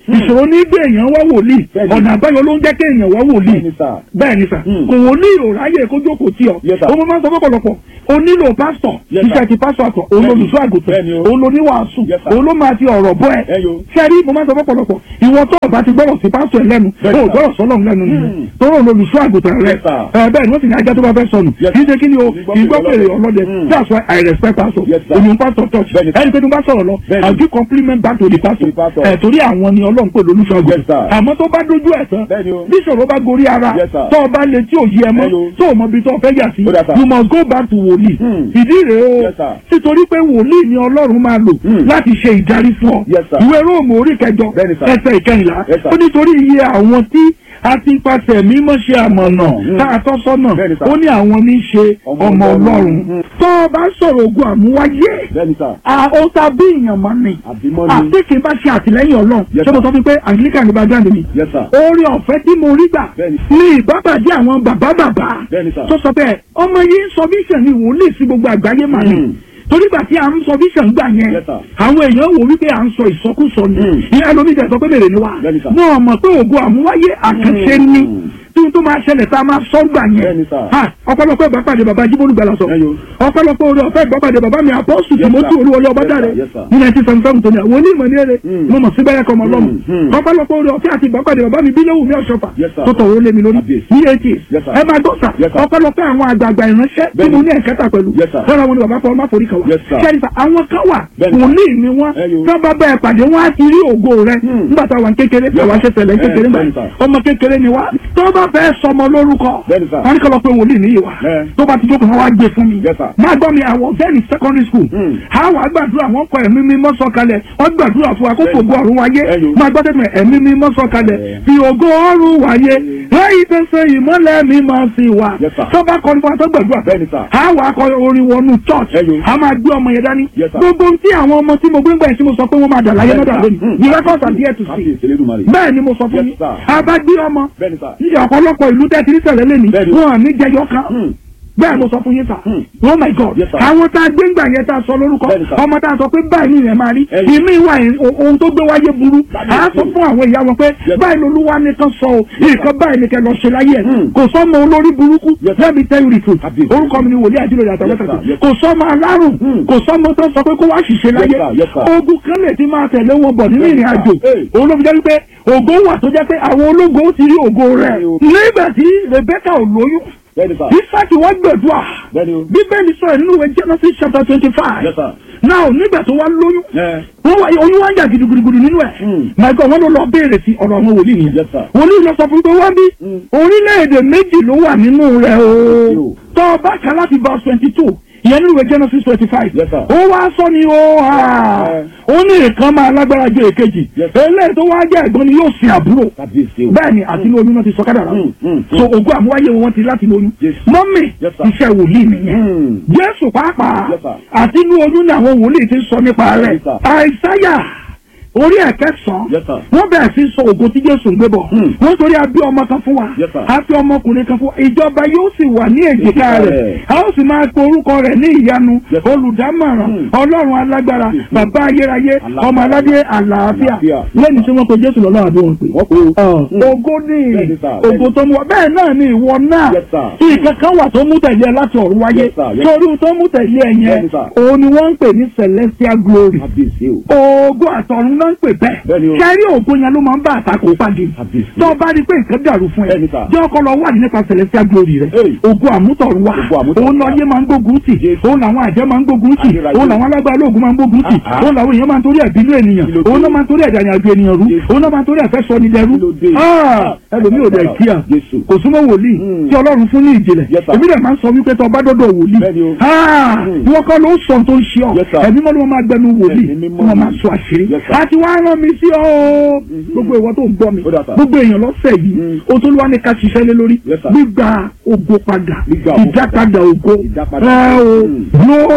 ìṣòro ní gbé èèyàn wá wòlíì Bẹ́ẹ̀ni. ọ̀nà àbáyọ ló ń jẹ́ kí èèyàn wá wòlíì Bẹ́ẹ̀ni sà. bẹ́ẹ̀ ni sà Hmm. kò wòlíì ò ráyè kó jókòó tí ọ Yes, sir. ó máa ń sọ fọ́pọ̀lọpọ̀ o nílò pásítọ̀ Yes, sir. iṣẹ́ ti pásítọ̀ àtọ̀ òun Bẹ́ẹ̀ni. olùṣọ́ àgùntàn Bẹ́ẹ̀ni o. òun oníwàásù Yes, sir. òun ló máa ti ọ̀rọ̀ bọ́ ẹ Ẹ yo. sẹ́rí mo máa ń sọ fọ́pọ̀lọpọ̀ ìwọ tó o bá ti gbọ́rọ̀ sí pásítọ̀ ẹ lẹ́nu Bẹ́ẹ̀ni, o sir. gbọ́rọ̀ sọ́lọ́run lẹ́nu nìyẹn Hmm. tọ́rọ̀ òun olùṣọ́ àgùntàn rẹ Yes, sir. ẹ bẹ́ẹ̀ ni wọ́n sì ní ajá tó bá fẹ́ sọnù Yes, kì í ṣe kí ni o Ìgbọ́ kì í gbọ́ pèrè pèrè ọlọ́dẹ Hmm. that's why I respect pastor Yes, sir. òun pastor church Bẹ́ẹ̀ni, sir. ẹni pé tó bá sọ̀rọ̀ lọ Bẹ́ẹ̀ni. I give compliment back to the pastor To the pastor. ẹ̀ torí àwọn ni ọlọ́run pè lólùṣọ́ Yes, àgùntàn sir. àmọ́ tó bá dójú ẹ̀ tán Bẹ́ẹ̀ni o. bí ìṣòro bá gorí ara Yes, sir. tó o bá lè tí ò yí ẹ mọ́ Hello. tó o mọ ibi tó o fẹ́ yà sí Ó dà, sir. you must go back to wòlíì Hmm. ìdí rèé o Yes, sir. nítorí pé wòlíì ni ọlọ́run máa lò Hmm. láti ṣe ìdarí fún ọ Yes, sir. ìwé róòmù orí kẹjọ Bẹ́ẹ̀ni, sir. ẹsẹ̀ ìkẹyìnlá Yes, sir. ó nítorí iye àwọn tí a ti pàṣẹ mímọ́ ṣe àmọ̀nà Hmm. tá a tọ́ sọ́nà Bẹ́ẹ̀ni, sir. ó ní àwọn ní í ṣe Ọmọ ọmọ Ọlọ́run. ọlọ́run Hmm. tó o bá sọ̀rọ̀ ogun àmúwáyé Bẹ́ẹ̀ni sà. a ó ta bí èèyàn máa ní Àbímọ́ ni. àti kì í bá ṣe àtìlẹ́yìn ọlọ́run Yes, ṣé mo sir. sọ fún pé anglican ní background mi Yes, sir. orí ọ̀fẹ́ tí mo rí gbà Bẹ́ẹ̀ni. ní ìbábàjẹ́ àwọn bàbá bàbá Bẹ́ẹ̀ni, sir. tó sọ bẹ́ẹ̀ ọmọ yìí ń sọ vision ni wòlíì sí gbogbo àgbáyé mà ní Hmm. torí gbà tí à ń sọ vision gbà yẹn Yes, sir. àwọn èèyàn wò wípé à ń sọ ìsọkúsọ ni Hmm. ìyá lómi tẹ̀ sọ pé mèrè ni wá Bẹ́ẹ̀ni, sir. wọn mọ̀ pé ògo àmúwáyé àkànṣe Hmm. ni tí n tó máa ṣẹlẹ̀ tá a máa sọ gbà yẹn Bẹ́ẹ̀ni, sir. Ha, ọ̀pọ̀lọpọ̀ ìbápàdé bàbá jíbólú gbala sọ Ẹyọ. ọ̀pọ̀lọpọ̀ orí ọ̀fẹ́ ìbápàdé bàbá mi apọ́sù Yes, tìmọ́tì sir. olúwọlé Yes, ọbádàrẹ sir. Yes, sir. ní nineteen seventy seven tó ní àwọn onímọ̀ ní èrè Hmm. mo mọ̀ sí bẹ́rẹ̀ kọ́ ọmọ ọlọ́mọ Hmm. Hmm. ọ̀pọ̀lọpọ̀ orí ọ̀fẹ́ àti ìbápàdé bàbá mi bílẹ̀wù mi ọ̀ṣọ́fà Yes, sir. tó tọ̀wọ́ lé mi lórí Kábíyèsí. ní eighty Yes, sir. ẹ máa dọ́sà Yes, sir. ọ̀pọ̀lọpọ̀ àwọn àgbààgbà ìránṣẹ́ tí Bẹ́ẹ̀ni. mo ní ẹ̀kẹ́ta pẹ̀lú Yes, sir. lọ́la wọn ni bàbá fọwọ́ má forí kan wá Yes, sir. ṣẹ́ni sà àwọn kan wà Bẹ́ẹ̀ni. wòlíì ni wọ́n Ẹyọ. tí wọ́n bá bẹ́ẹ̀ pàdé wọ́n á ti rí ògo rẹ Hmm. nígbà táwọn kékeré Yes, àwa ṣe tẹ̀lé sir. kékeré Eh, gbà bẹ́ẹ̀ni, sir. ọmọ kékeré ni wá tó bá fẹ́ sọmọ lórúkọ Bẹ́ẹ̀ni, sir. wọ́n ní kọ́ lọ pé wòlíì níyì wá Eh. tó bá ti jókòó wọn wá gbé fún mi Yes, sir. máa gbọ́ mi àwọn bẹ́ẹ̀ni secondary school Hmm. àwọn àgbàdúrà wọn kọ ẹ̀mí mímọ́ sọ̀kalẹ̀ wọ́n gbàdúrà fún wa kó Bẹ́ẹ̀ni. fògo ọ̀run wáyé Ẹyọ. máa gbọ́ tẹ́tẹ́ ẹ̀mí mímọ́ sọ̀kalẹ̀ Eh. fi ògo ọ̀run wáyé lẹ́yìn tẹ́sẹ̀ ìmọ́lẹ̀ mímọ́ sí wa Yes, sir. tó bá kọrin fún wa tó gbàdúrà Bẹ́ẹ̀ni, sir. àwọn akọ orin wọnú church Ẹyọ. a máa gbé ọmọ yẹn dání Yes, sir. gbogbo tí àwọn ọmọ tí mo gbé ń gbà yẹn tí mo sọ pé wọ́n máa dà láyé Bẹ́ẹ̀ni, náà dà sir. lónìí Hmm. the records are there to see Kábíyèsí Elédùmarè. bẹ́ẹ̀ ni mo sọ fún Yes, yín sir. a bá gbé ọmọ Bẹ́ẹ̀ni sà. ní ọ̀pọ̀lọpọ̀ ìlú tẹ́tí ní sẹ̀lẹ̀ lẹ́ni Bẹ́ẹ̀ni. wọn à ní jẹyọ kan Hmm. bẹ́ẹ̀ mo sọ fún yín sà Hmm. oh my god Yes, sir. àwọn tá a gbé ńgbà yẹn tá a sọ lórúkọ Bẹ́ẹ̀ni, sir. ọmọ tá a sọ pé báyìí ni ìrẹ̀ máa rí Ẹyìn. ìmí ìwà yẹn o- ohun tó gbé wáyé burú Báyìí à á sọ ni. fún àwọn ìyá wọn pé Yes. báyìí lolúwa nìkan sọ o nǹkan báyìí ni kẹ lọ ṣe láyé ẹ Hmm. kò sọmọ olórí burúkú Yes, sir. let me tell you the truth Kábíyèsí. orúkọ mi ni wòlíì àdìrò yàtọ̀ Yes, mẹ́ta sir. Yes, kò sọmọ alárùn Hmm. kò sọmọ tó sọ pé kó wá ṣìṣe láyé sir. Yes, sir. ogun kan lè ti máa tẹ̀lé wọn bọ̀ nínú Yes, ìrìn sir. àjò Hey. òun ló fi jẹ́ wípé ògo wà tó jẹ́ pé àwọn ológo ó ti rí ògo rẹ̀ Bẹ́ẹ̀ni o. nígbà tí Rebecca ò lóyún Bẹ́ẹ̀ni sà. Isaac wá gbẹ̀dúà Bẹ́ẹ̀ni o. bíbélì sọ̀rọ̀ nínú ìwé Genesis chapter twenty five Yes, sir. now nígbà tó wá lóyún Ẹ. wọ́n wá oyún wá ń jà gidigidi nínú ẹ̀ Hmm. my God wọ́n ló lọ béèrè sí ọ̀rọ̀ àwọn wòlíì nìyẹn Yes, sir. wòlíì lọ sọ fún pé wọ́n bí Hmm. orílẹ̀-èdè méjì ló wà nínú rẹ̀ o o. tó o bá kà láti verse twenty two ìyẹn nínú ìwé Genesis twenty five Yes, sir. ó wá sọ ni ó hà Eh. ó ní ìkan máa lágbára ju èkejì Yes. eléyìí tó wá jẹ́ ẹ̀gbọ́n ni yóò sin àbúrò Kábíyèsí o. bẹ́ẹ̀ ni àti inú oyún náà ti sọ kádàrá Hmm, hmm, so ògùn àmúwáyé wọn ti láti inú oyún Yes. mọ́mì Yes, sir. iṣẹ́ wòlíì nìyẹn Hmm. jésù pàápàá Yes, sir. àti inú oyún ni àwọn wòlíì ti sọ nípa rẹ̀ Yes, sir. àìsáyà orí ẹ̀kẹ́sàn Yes, sir. wọ́n bẹ̀rẹ̀ sí sọ ògo tí jésù ń gbé bọ̀ Hmm. wọ́n torí a bí ọmọ kan fún wa Yes, sir. a fi ọmọkùnrin kan fún wa ìjọba yóò sì wà ní èjìká Èjìká rẹ̀ rẹ̀. a ó sì máa pe orúkọ rẹ̀ ní ìyanu Yes, sir. olùdámọ̀ràn Hmm. ọlọ́run alágbára Yes, sir. bàbá ayérayé Alágbára. ọmọ aládé àlàáfíà Àlàáfíà. lẹ́yìn tí wọ́n pe jésù lọ́lọ́run àbí wọn pè Wọ́n kó. Hmm. ògo ní Bẹ́ẹ̀ni, sir. ògo tó mú wa bẹ́ẹ̀ náà ni ìwọ náà Yes, sir. nǹkan kan wà tó mú tẹ̀lé ẹ láti ọ̀run wáyé Yes, sir. Yes. torí ohun tó mú tẹ̀lé ẹ yẹn Bẹ́ẹ̀ni, sir. òun ni wọ́n ń pè ní celestial glory Kábíyèsí o. ògo àtọ̀run náà ń pè bẹ́ẹ̀ Bẹ́ẹ̀ni o. kẹ́rí ògo yẹn ló máa ń bá àtakò pàdé Kábíyèsí. tó o bá rí pé nǹkan dàrú fún ẹ Bẹ́ẹ̀ni, sir. jẹ́ ọkọ lọ wà nípa celestial glory rẹ Hey. ògo àmútọ̀run wà Ògo àmútọ̀run òun wà. lọ́yẹ́ máa ń gbógun tì Yes. òun làwọn àjẹ́ máa ń gbógun tì Ayérayé. òun làwọn alágbára olóògùn máa ń gbógun tì Ah, ah. òun làwọn èèyàn máa ń torí ẹ̀bínú ènìyàn Kí ló dé? òun náà máa ń torí ẹ̀dàyàn àjò ènìyàn rú Yes. òun náà máa ń torí ẹ̀fẹ́ sọ ní dẹrú Kí ló dé? Ah, ẹlòmíì ò dẹ̀ kíá Jésù. kò súnmọ́ wòlíì Hmm. tí ọlọ́run fún ní ìjìnlẹ̀ Yes, sir. èmi dẹ̀ máa ń sọ wípé tó o bá dọ́dọ̀ wòlíì Bẹ́ẹ̀ni o. Ah, Hmm. ìwọ kọ́ ló sọ tó ń ṣe ọ Yes, sir. ẹ̀mí mọ́ ló máa gbẹnu wòlíì Ẹ̀mí tí mímọ́ wọ́n ni. máa sọ àṣírí Yes, sir. àti wàá rán mi sí ọ o gbogbo ìwọ tó ń gbọ́ mi Ó dà, sir. gbogbo èèyàn lọ́sẹ̀ yìí Hmm. o tó lọ́wọ́ ní ká ṣiṣẹ́ lé lórí Yes, sir. gbígba ògo padà Gbígba ògo ìdápadà ògo Ìdápadà ẹ o Hmm. glory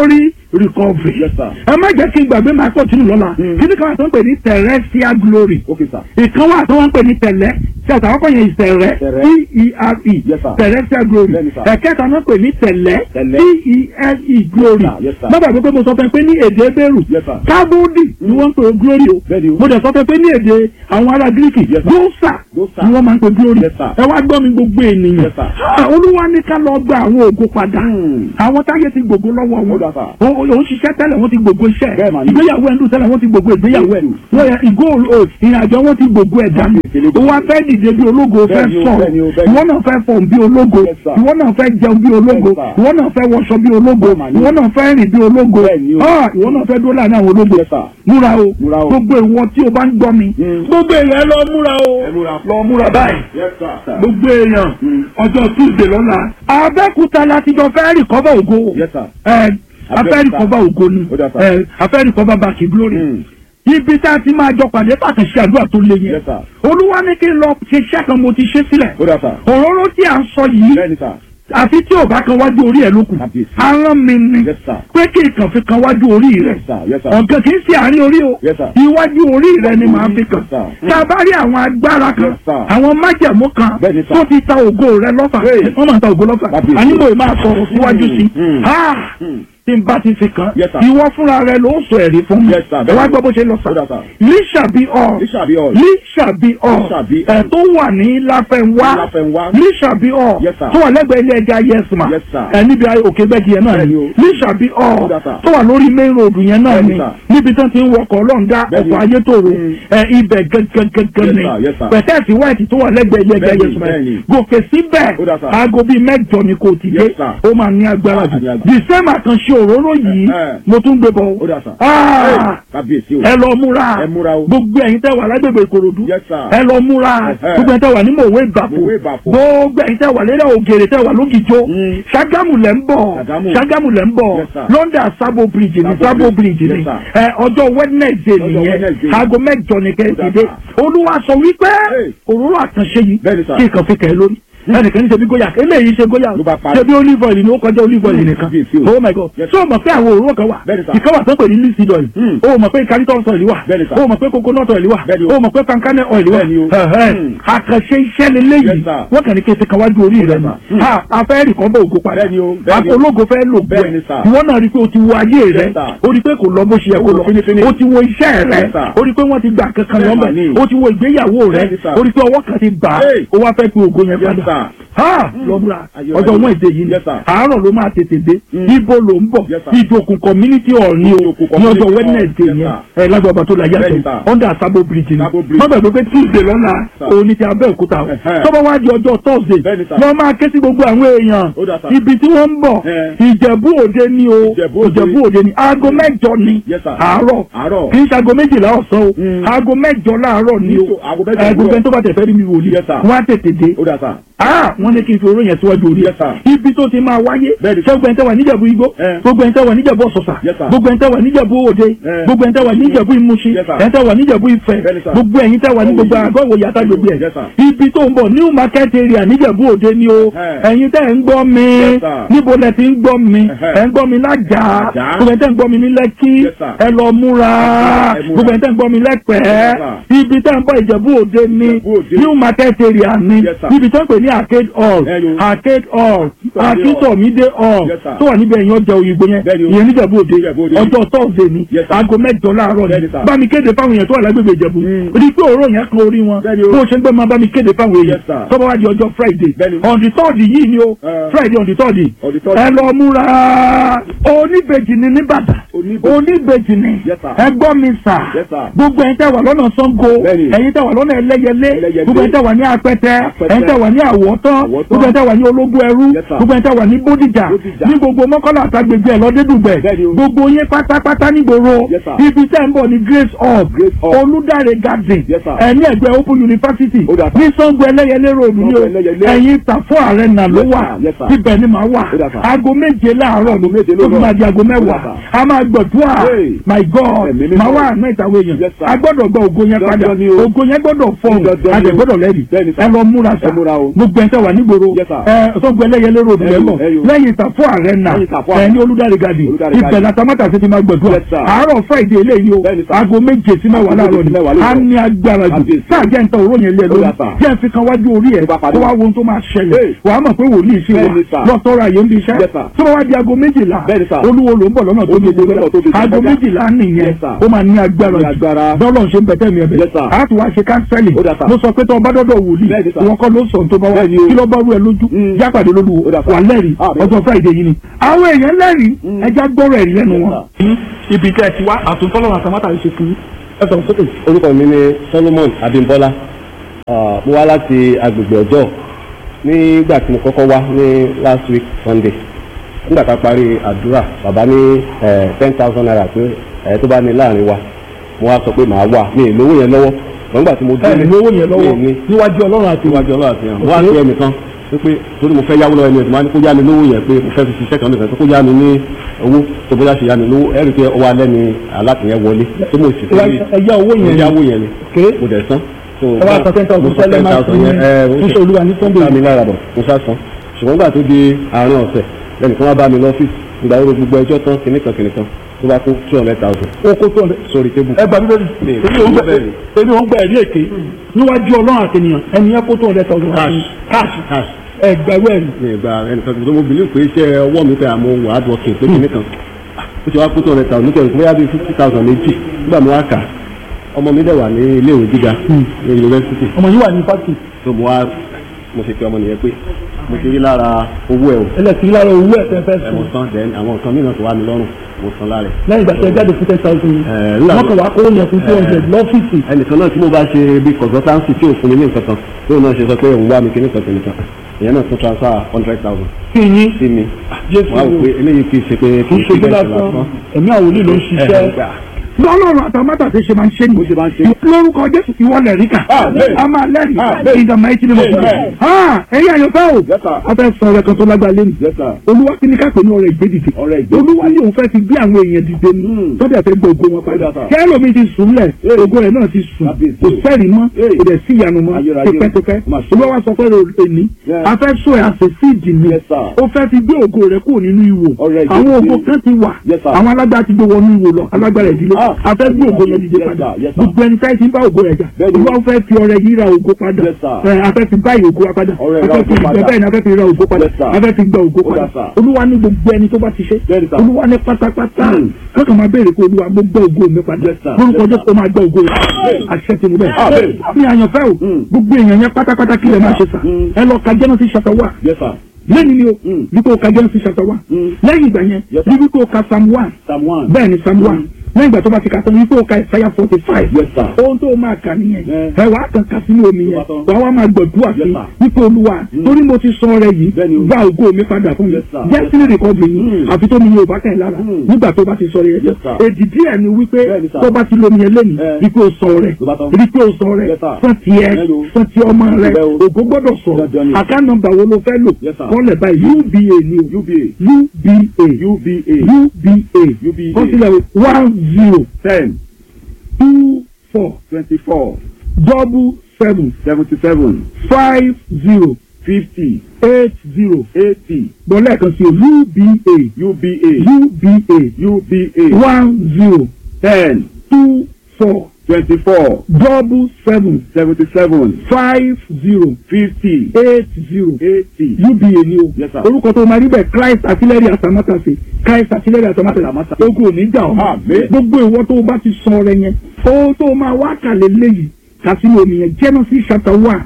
recovery Yes, sir. ẹ má jẹ́ kí n gbàgbé máa pọ̀ tínú lọ́la Mm. kí ni káwọn tó ń pè ní terrestrial glory Okay, sir. ìkan wà tó wọ́n ń pè ní tẹ̀lẹ́ tí àtàwọn kọ́ yẹn ìtẹ̀rẹ́ Tẹ̀rẹ́. t-e-r-e Yes, sir. terrestrial glory Bẹ́ẹ̀ni, sir. ẹ̀kẹta náà pè ní tẹ̀lẹ́ Tẹ̀lẹ́. t-e-l-e glory Yes, sir. Yes, sir. má gbàgbé pé mo sọ fún ẹ pé ní èdè ebéèrú Yes, sir. kábúdì ni wọ́n ń pè glory o Bẹ́ẹ̀ni o. mo dẹ̀ sọ fún ẹ pé ní èdè àwọn ará gíríkì Yes, sir. dósà Dósà. ni wọ́n máa ń pè glory Yes, sir. ẹ wá gbọ́ mi gbogbo ènìyàn Yes, sir. Ah, olúwa ní ká lọ gba àwọn ògo padà Hmm. àwọn táyé ti gbogbo lọ́wọ́ Ó wọn dà, sir. Ó- ó- òun ṣiṣẹ́ tẹ́lẹ̀ wọ́n ti gbogbo iṣẹ́ Bẹ́ẹ̀ mà ni. ìgbéyàwó ẹ̀ńdù tẹ́lẹ̀ wọ́n ti gbogbo ìgbéyàwó ẹ̀ Yes, wọ́n yẹ ìgò o ìrìnàjò wọn ti gbogbo ẹ̀ dànù Yes, ó wá fẹ́ dìde bí ológo fẹ́ Bẹ́ẹ̀ni o, sọ̀rọ̀ bẹ́ẹ̀ni o, bẹ́ẹ̀ni o. ìwọ náà fẹ́ fọ̀n bí ológo Yes, sir. ìwọ náà fẹ́ jẹun bí ológo Yes, sir. ìwọ náà fẹ́ wọṣọ bí ológo Bẹ́ẹ̀ mà ni. ìwọ náà fẹ́ rìn bí ológo Bẹ́ẹ̀ni o. Ah, ìwọ náà fẹ́ dúró láàrin àwọn ológo Yes, sir. múra o Múra o. gbogbo ìwọ tí o bá ń gbọ́ mi Mm. gbogbo èèyàn lọ múra o Ẹ múra. lọ múra báyìí Yes, sir. gbogbo èèyàn Mm. ọjọ́ tuesday lọ́la abẹ́kúta láti jọ fẹ́ rìkọ́bà ògo Yes, sir. ẹ afẹ́ Abẹ́òkúta. rìkọ́bà ògo ni Ó dà, sir. ẹ afẹ́ rìkọ́bà bàkì glory Mm. ibi tá a ti máa jọ pàdé pàtàkì ṣe àdúrà tó le yẹn Yes, sir. olúwa ní kí n lọ ṣe iṣẹ́ kan mo ti ṣe sílẹ̀ Ó dà, sir. òróró tí a ń sọ yìí Bẹ́ẹ̀ni, sir. àfi tí ò bá kan wájú orí ẹ̀ lókun Kábíyèsí. arán mi ni Yes, sir. pé kí n kàn fi kan wájú orí rẹ̀ Yes, sir. Yes, sir. ọ̀gá kì í ṣe àárín orí o Yes, sir. iwájú orí rẹ̀ ni màá fi kàn Yes, sir. tá a bá rí àwọn agbára kan Yes, sir. àwọn májẹ̀mú kan Bẹ́ẹ̀ni, sir. tó ti ta ògo rẹ̀ lọ́fà Hey. wọ́n máa ń ta ògo lọ́fà Kábíyèsí. àníbò yìí máa sọ̀rọ̀ síwájú sí Mm. Ah! Mm. tí n bá ti fi kàn Yes, sir. ìwọ fúnra rẹ̀ ló sọ ẹ̀rí fún mi Yes, sir. ẹ wá gbọ́ bó ṣe lọ Ó dà, sà sir. líṣàbí ọ̀ Lísàbí ọ̀. líṣàbí ọ̀ Lísàbí ọ̀. ẹ̀ tó wà ní láfẹ̀wá Láfẹnwá. líṣàbí ọ̀ Yes, sir. tó wà lẹ́gbẹ̀ẹ́ ilé ẹja yẹsùmá Yes, sir. ẹ níbi òkè gbẹ́jì yẹn náà ni Bẹ́ẹ̀ni o. líṣàbí ọ̀ Ó dà, sir. tó wà lórí main road yẹn náà Bẹ́ẹ̀ni, ni sir. níbi tán ti ń wọkọ̀ ọlọ́ǹda Bẹ́ẹ̀ni. ọkọ̀ ayétòrò Mm. ẹ ibẹ̀ gẹ́gẹ́gẹ́gẹ́ Yes, ni sir. Yes, sir. pẹ̀tẹ́ẹ̀sì white tó wà lẹ́gbẹ̀ẹ́ ilé ẹja Bẹ́ẹ̀ni, yẹsùmá bẹ́ẹ̀ni. gòkè síbẹ̀ Ó dà, sir. aago bíi mẹ́jọ ni kò ti dé Yes, sir. ó máa ní agbára Ó jù máa ní agbára. the same àkànṣe òróró yìí Eh, eh. mo tún gbé bọ̀ Ó dà, sir. Ah! Hey, Kábíyèsí o. ẹ lọ múra Ẹ múra o. gbogbo ẹ̀yin tẹ́ wà lágbègbè ìkòròdú Yes, sir. ẹ lọ múra Ẹ̀hẹ́. gbogbo ẹ̀yin tẹ́ wà ní mòwe ìbàpò Mòwe Ìbàpò. gbogbo ẹ̀yin tẹ́ wà lérè ògèrè tẹ́ wà lógìjó Mm. ṣàgámù lẹ́ ń bọ̀ Ṣàgámù. ṣàgámù lẹ́ ń bọ̀ Yes, sir. london sabo bridge ni Sabo sabo Bridge. bridge ni Yes, sir. ẹ ọjọ́ wednesday Ọjọ́ nìyẹn Wednesday. aago mẹ́jọ ni kẹ́ ẹ ti Ó dà, dé sir. olúwa sọ wípé Hey. òróró àkànṣe yìí Bẹ́ẹ̀ni, sir. kí nǹkan fi kẹ́ ẹ lórí ẹnìkan ní ṣe bí góyà eléyìí ṣe góyà Ló bá parí. ṣe bí olive oil ni ó kọjá olive oil Mm, nìkan kábíyèsí o. oh my god Yes, ṣé o mọ̀ pé àwọn òróró kan wà Bẹ́ẹ̀ni, sir. ìkan wà tó ń pè ní linseed oil Mm. o mọ̀ pé cariton oil wà Bẹ́ẹ̀ni, sir. o mọ̀ pé coconut oil wà Bẹ́ẹ̀ni o. o mọ̀ pé pankane oil wà Bẹ́ẹ̀ni o. Ẹ̀hẹ́. Mm. àkànṣe iṣẹ́ lélẹ́yìí Yes, sir. wọ́n kàn ní kí n ti kan wájú orí rẹ̀ Yes, nù sir. Mm. Ha, a fẹ́ rí kan bá ògo padà Bẹ́ẹ̀ni o, bẹ́ẹ̀ni o. ológo fẹ́ lò gbẹ Bẹ́ẹ̀ni, sir. ìwọ náà rí i pé o ti wo ayé rẹ Yes, sir. o rí i pé kò lọ bó ṣe yẹ kó Ó lọ lọ fínífíní. o ti wo iṣẹ́ rẹ Yes, sir. o rí i pé wọ́n ti gbà kankan Bẹ́ẹ̀ lọ́mọ mà ni. o ti wo ìgbéyàwó rẹ Yes, sir. o rí i pé ọwọ́ kan ti bà á Hey. o wá fẹ́ pe ògo yẹn Yes, padà sir. ha lọ́múra Ayọ̀, ọjọ́ ayọ̀. wọn èdè yìí ni Yes, sir. àárọ̀ ló máa tètè dé Mm. ibo ló ń bọ̀ Yes, sir. ìjòkùn community hall ni o Ìjòkùn ní ọjọ́ community hall. wednesday Yes, yẹn sir. ẹ lágbàbà tó la Bẹ́ẹ̀ni, yàtọ̀ sir. under sabo bridge ni Sabo Bridge. má gbàgbé pé tuesday lọ́la Sir. òun ni ti abẹ́òkúta o Ẹ̀hẹ́. tọ́ba wá di ọjọ́ thursday Bẹ́ẹ̀ni, sir. lọ́ máa ké sí gbogbo àwọn èèyàn Ó dà, sir. ibi tí wọ́n ń bọ̀ Eh. ìjẹ̀bú òde ni o Ìjẹ̀bú Òde. ìjẹ̀bú òde ni aago mẹ́jọ ni Yes, sir. àárọ̀ Àárọ̀. kì í ṣe aago méjìlá ọ̀sán o Mm. aago mẹ́jọ láàárọ̀ ni o Ní tó- aago mẹ́jọ ẹ gbogbo òwúrọ̀. ẹni tó bá tẹ̀ fẹ́ rí mi wò ni Yes, sir. wọ́n á tètè dé Ó dà, sir. ah wọ́n ní kí n fi oró yẹn síwájú orí Yes, sir. ibi tó ti máa wáyé Bẹ́ẹ̀ni, sir. gbogbo ẹni tẹ́ wà níjẹ̀bú igbó Eh. gbogbo ẹni tẹ́ wà níjẹ̀bú ọ̀sọ̀sà Yes, sir. gbogbo ẹni tẹ́ wà níjẹ̀bú òde Eh. gbogbo ẹni tẹ́ wà níjẹ̀bú ìmúṣin Yes, sir. ẹni tẹ́ wà níjẹ̀bú ìfẹ́ Bẹ́ẹ̀ni, sir. gbogbo ẹ̀yin tẹ́ wà ní Oh, gbogbo yes. àgọ́ ìwòye àtàgbègbè ẹ̀ Yes, sir. ibi tó ń bọ̀ new market area níjẹ̀bú òde ni o Eh. ẹ̀yin tẹ́ ń gbọ́ mi Yes, sir. níbo lẹ ti ń gbọ́ mi Eh-heh. ẹ̀ ń gbọ́ mi lájà Lájà. gbogbo ẹni tẹ́ ń gbọ́ mi ní lẹ́kí Yes, sir. ẹ lọ múra Ẹ múra. gbogbo ẹni tẹ́ ń gbọ́ mi lẹ́pẹ̀ẹ́ Yes, sir. ibi tẹ́ ń bọ̀ ìjẹ̀bú òde ni Ìjẹ̀bú Òde. new market area ni Yes, sir. ibi tó ń pè ní arcade hall Ẹ yo. arcade hall Akíntọ̀mídé akíntọ̀mídé hall Yes, sir. tó wà níbẹ̀ yẹn ọjà òyìnbó yẹn Bẹ́ẹ̀ni o. ìyẹn níjẹ̀bú òde Ìjẹ̀bú Òde. ọjọ́ tọ́sídẹ̀ẹ́ ni Yes, sir. aago mẹ́jọ láàárọ̀ ni Bẹ́ẹ̀ni, sir. bá mi kéde fáwọn èèyàn tó wà lágbègbè ìjẹ̀bú Mm. rí i pé òórùn yẹn kan orí wọn Bẹ́ẹ̀ni o. bó o ṣe ń gbé máa bá mi kéde fáwọn èèyàn Yes, sir. tó bá wá di ọjọ́ friday Bẹ́ẹ̀ni. on the third yìí ni o Eh. friday on the third On the third. ẹ lọ múra oníbejì ni nìbàdàn Oníbejì. oníbejì ni Yes, sir. ẹ gbọ́ mi sà Yes, sir. gbogbo ẹ̀yin tẹ́ wà lọ́nà sango Bẹ́ẹ̀ni. ẹ̀yin tẹ́ wà lọ́nà ẹlẹ́yẹlé Ẹlẹ́yẹlé. gbogbo ẹ̀yin tẹ́ wà ní apẹtẹ Apẹtẹ. ẹ̀yin tẹ́ wà ní àwọ̀tán Àwọ̀tán. gbogbo ẹ̀yin tẹ́ wà ní ológun ẹrú Yes, sir. gbogbo ẹ̀yin tẹ́ wà ní bódìjà Bódìjà. ní gbogbo mọ́kànlá àtàgbègbè ẹ̀ lọ́dẹ́dùgbẹ̀ Bẹ́ẹ̀ni o. gbogbo yín pátápátá nígboro Yes, sir. ibi tẹ́ ń bọ̀ ní grace hall Grace Hall. olùdarí garden Yes, sir. ẹ̀ ní ẹ̀gbẹ́ open university Ó dà, sir. ní sango ẹlẹ́yẹlé road ní o Sango Ẹlẹ́yẹlé. ẹ̀yin tàfọ́ arena ló Yes, wà sir. Yes, sir. ibẹ̀ ni màá wà Ó dà, sir. aago méje láàárọ̀ Aago méje tó fi lóòrọ̀. máa di aago Ó dà, mẹ́wàá sir. a máa gbọ̀dúà Hey. my god Ẹ̀mí mímọ́. màá wà àná ìtàwé èèyàn Yes, sir. a gbọ́dọ̀ gba ògo yẹn padà Dandan ni o. ògo yẹn gbọ́dọ̀ fọhùn Dandan a ni dẹ̀ o. gbọ́dọ̀ lẹ́rìí Bẹ́ẹ̀ni, sir. ẹ lọ múra sa Ẹ múra o. gbogbo ẹ̀ tẹ́ wà nígboro Yes, sir. ẹ sọ́gbẹ́ ẹlẹ́yẹlé ròdù Ẹyọ, lẹ́mọ̀ ẹyọ. lẹ́yìn ìtàfọ́ ààrẹ nà Lẹ́yìn ìtàfọ́ ẹ ààrẹ. ní olùdarí gadi Olùdarí ibẹ̀ gadi. làtàmátà sí ti máa gbọ̀dúà Yes, sir. àárọ̀ friday eléyìí o Bẹ́ẹ̀ni, sir. aago méje sí mẹ́wàá láàárọ̀ Aago méje sí mẹ́wàá ni lóòrọ̀. a ní agbára jù Kábíyèsí. sáà jẹ́ nǹkan òró yẹn lé ẹ lórí Yes, sir. jẹ́ fi kan wájú orí ẹ̀ Tó bá parí. kó wá wo ohun tó máa ṣẹlẹ̀ Hey. wàá mọ̀ pé wòlíì sí wa Bẹ́ẹ̀ni, sir. lọ́tọ́ra yẹn ń bí iṣẹ́ Yes, sir. tó bá wá di aago méjìlá Bẹ́ẹ̀ni, sir. olúwo ló ń bọ̀ lọ́nà tó Olúwo gbogbo lọ́nà tó gbogbo aago gbogbo. méjìlá nìyẹn Yes, sir. ó máa ní agbára Ní agbára. dọ́lọ̀ ṣe ń bẹ̀tẹ̀ mi ẹ̀bẹ̀ Yes, sir. a tún wá ṣe kánsẹ́lì Ó dà, sir. mo sọ pé tó o bá dọ́dọ̀ wòlíì Bẹ́ẹ̀ni, sir. ìwọ kọ́ ló sọ tó bá wá Bẹ́ẹ̀ni o. kí ló bá rú ẹ lójú Mm. jápàdé lólu Ó dà, sir. wà lẹ́rìí Ah, bẹ́ẹ̀. ọjọ́ friday yìí ni àwọn èèyàn lẹ́rìí Mm. ẹja gbọ́rọ̀ ẹ̀rí lẹ́nu Yes, wọn. ibi tẹ́ ẹ ti wá àtúntọ́lọ́run àtàmátà ṣe fún ẹ sọ̀rọ̀ sókè. orúkọ mi ni solomon abimbola Ah, mo wá láti agbègbè ọjọ́ nígbà tí mo kọ́kọ́ wá ní last week sunday nígbà tá a parí àdúrà bàbá ní ten thousand naira pé ẹ tó bá ní láàrin wa mo wá sọ pé màá wà mi ì lówó yẹn lọ́wọ́ nígbà tí mo ẹ délé lówó yẹn lọ́wọ́ mi ì ní níwájú ọlọ́run àti iwájú ọlọ́run àti ìyàn mo wá sí ẹnìkan pé torí mo fẹ́ yáwó lọ́wọ́ ẹni ẹ̀dùn máa ní kó yá mi lówó yẹn pé mo fẹ́ fi ṣiṣẹ́ kan nìkan tó kó yá mi ní owó tó bóyá ṣe yá mi lówó ẹ̀rí pé ọwọ́ alẹ́ ni alátìyẹn wọlé tó mo sì fi ẹ̀yà owó mo yẹn yáwó yẹn ni Okay. mo dẹ̀ san. So, ẹ wá sọ ten thousand mo sọ sẹ́lẹ̀ máa 10,000 fún yẹn, ẹ, ó fún ṣe- olúwa ní sunday bá mi lára bọ̀ mo sá san ṣùgbọ́n nígbà tó di àárín ọ̀sẹ̀ lẹ́nìkan wá bá mi lọ́fíìsì ìgbà wo gbogbo ẹjọ́ tán kìnnìkan kìnnìkan tó bá kó two hundred thousand ó kó tó ọ̀rẹ́ sórí tébù. ẹ gbà mí lórí Mi, èmi ò ń gbà bẹ́ẹ̀ ni. èmi ò ń gbà ẹ̀rí èké níwájú ọlọ́run àti ènìyàn ẹni yẹn kó tó ọ̀rẹ́ tọ̀sán Cash. cash cash ẹ gbàgbé ẹ̀rí mi ì gba ẹnìkan tó mo bìlí pé iṣẹ́ ọwọ́ mi pé àmọ́ wà á dùn ọkìn pé kìnnìkan ó ti wá kó two hundred thousand nítorí pé bóyá bíi fifty thousand méjì nígbà mo wá kà á, ọmọ mi dẹ̀ wà ní iléèwé gíga ní yunifásitì ọmọ yìí wà ní fásitì tó mo wá mo ṣe pé ọmọ nìyẹn pé mo ti rí lára owó ẹ̀ o ẹlẹ́sìn lára owó ẹ̀ fẹ́ fẹ́ ẹ mo sùn san then àwọn nǹkan mìíràn tó wà mí lọ́rùn mo san lára ẹ̀. lẹ́yìn ìgbà tí ẹ jáde fún ten thousand Ẹ, nígbà wọ́n kàn wá kó yẹn fún two hundred lọ́fíìsì ẹnìkan náà tí mo bá ṣe bí consultancy tí ò fún mi ní nǹkan kan tí òun náà ṣe sọ pé òun wá mi kíní kan kìnìkan ìyẹn náà tún transfer hundred thousand kí yín sí mi jésù wọ́n á wò pé eléyìí kì í ṣe pé kì í ṣe bí lásán ẹ̀mí àwọn olè ló ń ṣiṣẹ́ lọ́lọ́run àtàmátà ti ṣe máa ń ṣe ní. Bó ṣe máa ń ṣe. lórúkọ jésù ìwọ lẹ̀rí kà. Amen. a máa lẹ́rìí. Amen. in the mighty name of Jesus. Amen. Ah, ẹ̀yin àyànfẹ́ o. Yes, sir. a fẹ́ sọ ọ̀rẹ́ kan tó lágbára lẹ́nu. Yes, sir. olúwa kí ni ká pè ní ọ̀rẹ́ ìgbédìde. Ọrẹ ìgbédìde. olúwa ní òun fẹ́ fi gbé àwọn èèyàn dìde ní. Hmm. tọ́jà fẹ́ gbé ògo wọn padà. Yes, sir. kẹ́lómi ti sùn lẹ̀ Hey. ògo rẹ̀ náà ti sùn. Kábíyèsí. kò sẹ́rìí mọ́ Hey. kò dẹ̀ sí ìyanu mọ́ Ayérayé. tipẹ́tipẹ́. Má ṣe. olúwa wa sọ pé èní Yeah. a fẹ́ sọ ẹ̀ àṣẹ síìdì ni. Yes, sir. ó fẹ́ fi gbé ògo rẹ̀ kúrò nínú ìwò. Ọrẹ ìgbédìde. àwọn ògo kan ti wà. Yes, sir. àwọn alágbára ti gbé wọnú ìwò lọ alágbára ìdílé. Ah. a fẹ́ gbé ògo yẹn dìde Yes, padà sir. Yes, sir. gbogbo ẹni táyì ti ń bá ògo rẹ̀ jà Bẹ́ẹ̀ni. olúwa fẹ́ fi ọrẹ yìí ra ògo padà Yes, sir. ẹ afẹ́ fi báyìí ògo wa padà Ọrẹ ra afẹ́ fi ògo padà. bẹ́ẹ̀ ni afẹ́ fi ra ògo padà Yes, sir. afẹ́ fi gba ògo Ó padà dà, sir. olúwa ní gbogbo ẹni tó bá ti ṣe Bẹ́ẹ̀ni, sir. olúwa ní pátápátá Hmm. kọ́kàn máa béèrè pé olúwa mo gbọ́ ògo mi padà Yes, sir. lórúkọ Yes, jésù ó máa gbọ́ ògo rẹ̀ àṣẹ ti mú bẹ́ẹ̀ Amen. bí àyànfẹ́ o Hmm. gbogbo èèyàn yẹn pátápátá kí lè máa ṣe sà Hmm. ẹ lọ ka Genesis chapter one Yes, sir. lẹ́yìn ni o Hmm. bí kò ka Genesis chapter one Hmm. lẹ́yìn ìgbà yẹn Yes, sir. bí kò ka Psalm one Psalm one. bẹ́ẹ̀ ni Psalm one lẹ́yìn ìgbà tó bá ti kà tán bí kò ka Isaiah forty five Yes, sir. ohun tó máa kà nìyẹn Eh. ẹ wàá kàn ká sínú omi yẹn Tó bá tán. wàá wá máa gbọ̀dúrà Yes, sí sir. wípé olúwa torí mo ti sọ ọrẹ yìí Bẹ́ẹ̀ni o. gba ògo mi padà fún mi Yes, sir. destiny recovery yìí Mm. àfi tó mi yóò bá kàn lára Mm. nígbà tó bá ti sọ ọrẹ yẹn Yes, sir. èdì díẹ̀ ni wípé Bẹ́ẹ̀ni, sir. tó bá ti lómi yẹn lẹ́nu Eh. wípé o sọ ọrẹ Tó bá tán. wípé o sọ ọrẹ Yes, sir. fún tiẹ̀ Hello. fún ti ọmọ rẹ Bẹ́ẹ̀ o. ògo gbọ́dọ̀ sọ̀rọ̀ Dandan ni. àká nọ́mbà wo ló fẹ́ lò Yes, sir. kọ́lẹ̀ báyìí uba ni o UBA. uba UBA. uba UBA. kọ́sílẹ̀ one zero Ten. two four Twenty-four. double seven Seventy-seven. five zero Fifty. eight zero Eighty. gbọ́n lẹ́ẹ̀kan sí o uba UBA. uba UBA. one zero Ten. two four Twenty-four. double seven Seventy-seven. five zero Fifty. eight zero Eighty. uba ni o Yes, sir. orúkọ tó máa rí bẹ́ẹ̀ christ artillery atamátàsé christ artillery atamátàsé Atamátàsé. ogun ò ní jà ọ́ Àmín. gbogbo ìwọ tó o bá ti sọ ọrẹ yẹn ó tó o máa wá kàlẹ́ léyìí kàsínú omi yẹn genesis chapter one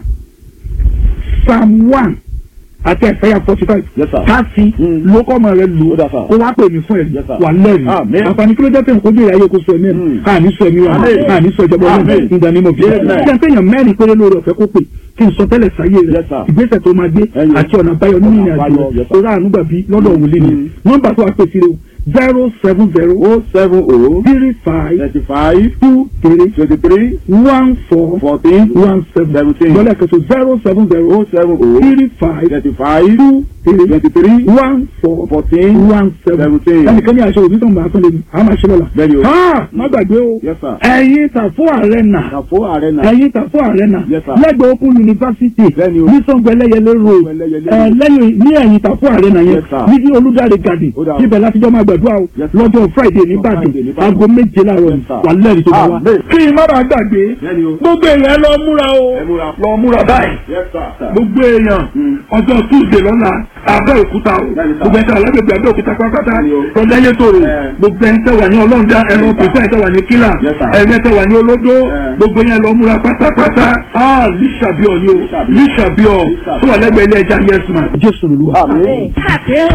psalm one àti ẹ̀fẹ́yà forty five Yes, sir. káàsì Mm. lókọ́ ọmọ rẹ lò Ó dà, sir. ó wá pè mí fún ẹ̀ Yes, sir. wà lẹ́rìí Àmín. àǹfààní kí ló jẹ́ pé nǹkan ojú ìyá kó sọ ẹ̀mí ẹ̀ Mm. àní sọ ẹ̀mí wa Àmín. àní sọ ìjọba ọlọ́run Àmín. ìdánimọ̀ bí Yes, sir. jẹ́ sẹ́yìn mẹ́rin péré lórí ọ̀fẹ́ kó pè kí n sọ tẹ́lẹ̀ sáyé rẹ̀ Yes, sir. ìgbésẹ̀ tó máa gbé Ẹ̀yìn. àti ọ̀nà àbáyọ nínú ìrìn àjò Àbáyọ, rẹ̀ yes, sir. tó rà àánú gbàbí lọ́dọ̀ òwúlé ni Mm. nọ́mbà tó wà pè sí rẹ̀ o zero seven zero O seven O three five thirty five two three twenty three one four fourteen one seven seventeen lọ́lẹ̀ kẹsàn zero seven zero O seven O three five thirty five two three twenty three one four fourteen one seven seventeen. ẹnìkan ní aṣọ òbí sọ̀nba àtúndé ni a máa ṣe lọ́la. Bẹ́ẹ̀ni o. ha má gbàgbé o Yes, sir. ẹ̀yin tàfó arena Kàfó Arena. ẹ̀yin tàfó arena Yes, sir. lẹ́gbẹ̀ẹ́ Open University Bẹ́ẹ̀ni o. ní Ṣàngó Ẹlẹ́yẹlé road Ẹlẹ́yẹlé ẹ̀ lẹ́yìn ní ẹ̀yìn tàfó arena yẹn Yes, sir. ní ní Olúdáre garden Ó dà o. ibẹ̀ láti jọ máa gbàdúrà o Yes, sir. lọ́jọ́ Friday ní Ìbàdàn Friday ní Ìbàdàn. aago méje láàárọ̀ Yes, sir. wà lẹ́rìí tó bá wa. Amen. kí n má bàa gbàgbé Bẹ́ẹ̀ni o. gbogbo èèyàn lọ múra o Ẹ múra. lọ múra báyìí Yes, sir. gbogbo èèyàn Mm. ọjọ́ tuesday lọ́la abẹ́òkúta o Bẹ́ẹ̀ni sà. gbogbo ẹ̀ka alágbègbè abẹ́òkúta pátápátá Bẹ́ẹ̀ni o. rọ̀dáyé tòrò Ẹ. gbogbo ẹ̀ń tẹ́ wà ní ọlọ́ọ̀dá ẹ̀rọ pèsè ẹ̀tẹ́ wà ní kílà Yes, sir. ẹ̀rẹ́ tẹ́ wà ní olódó Ẹ. gbogbo yẹn lọ múra pátápátá ah lísàbíọ̀ ni o lísàbíọ̀ tó wà lẹ́gbẹ̀ẹ́ ilé ẹja yẹn sùn. jésù lùlù. Àmín. Happy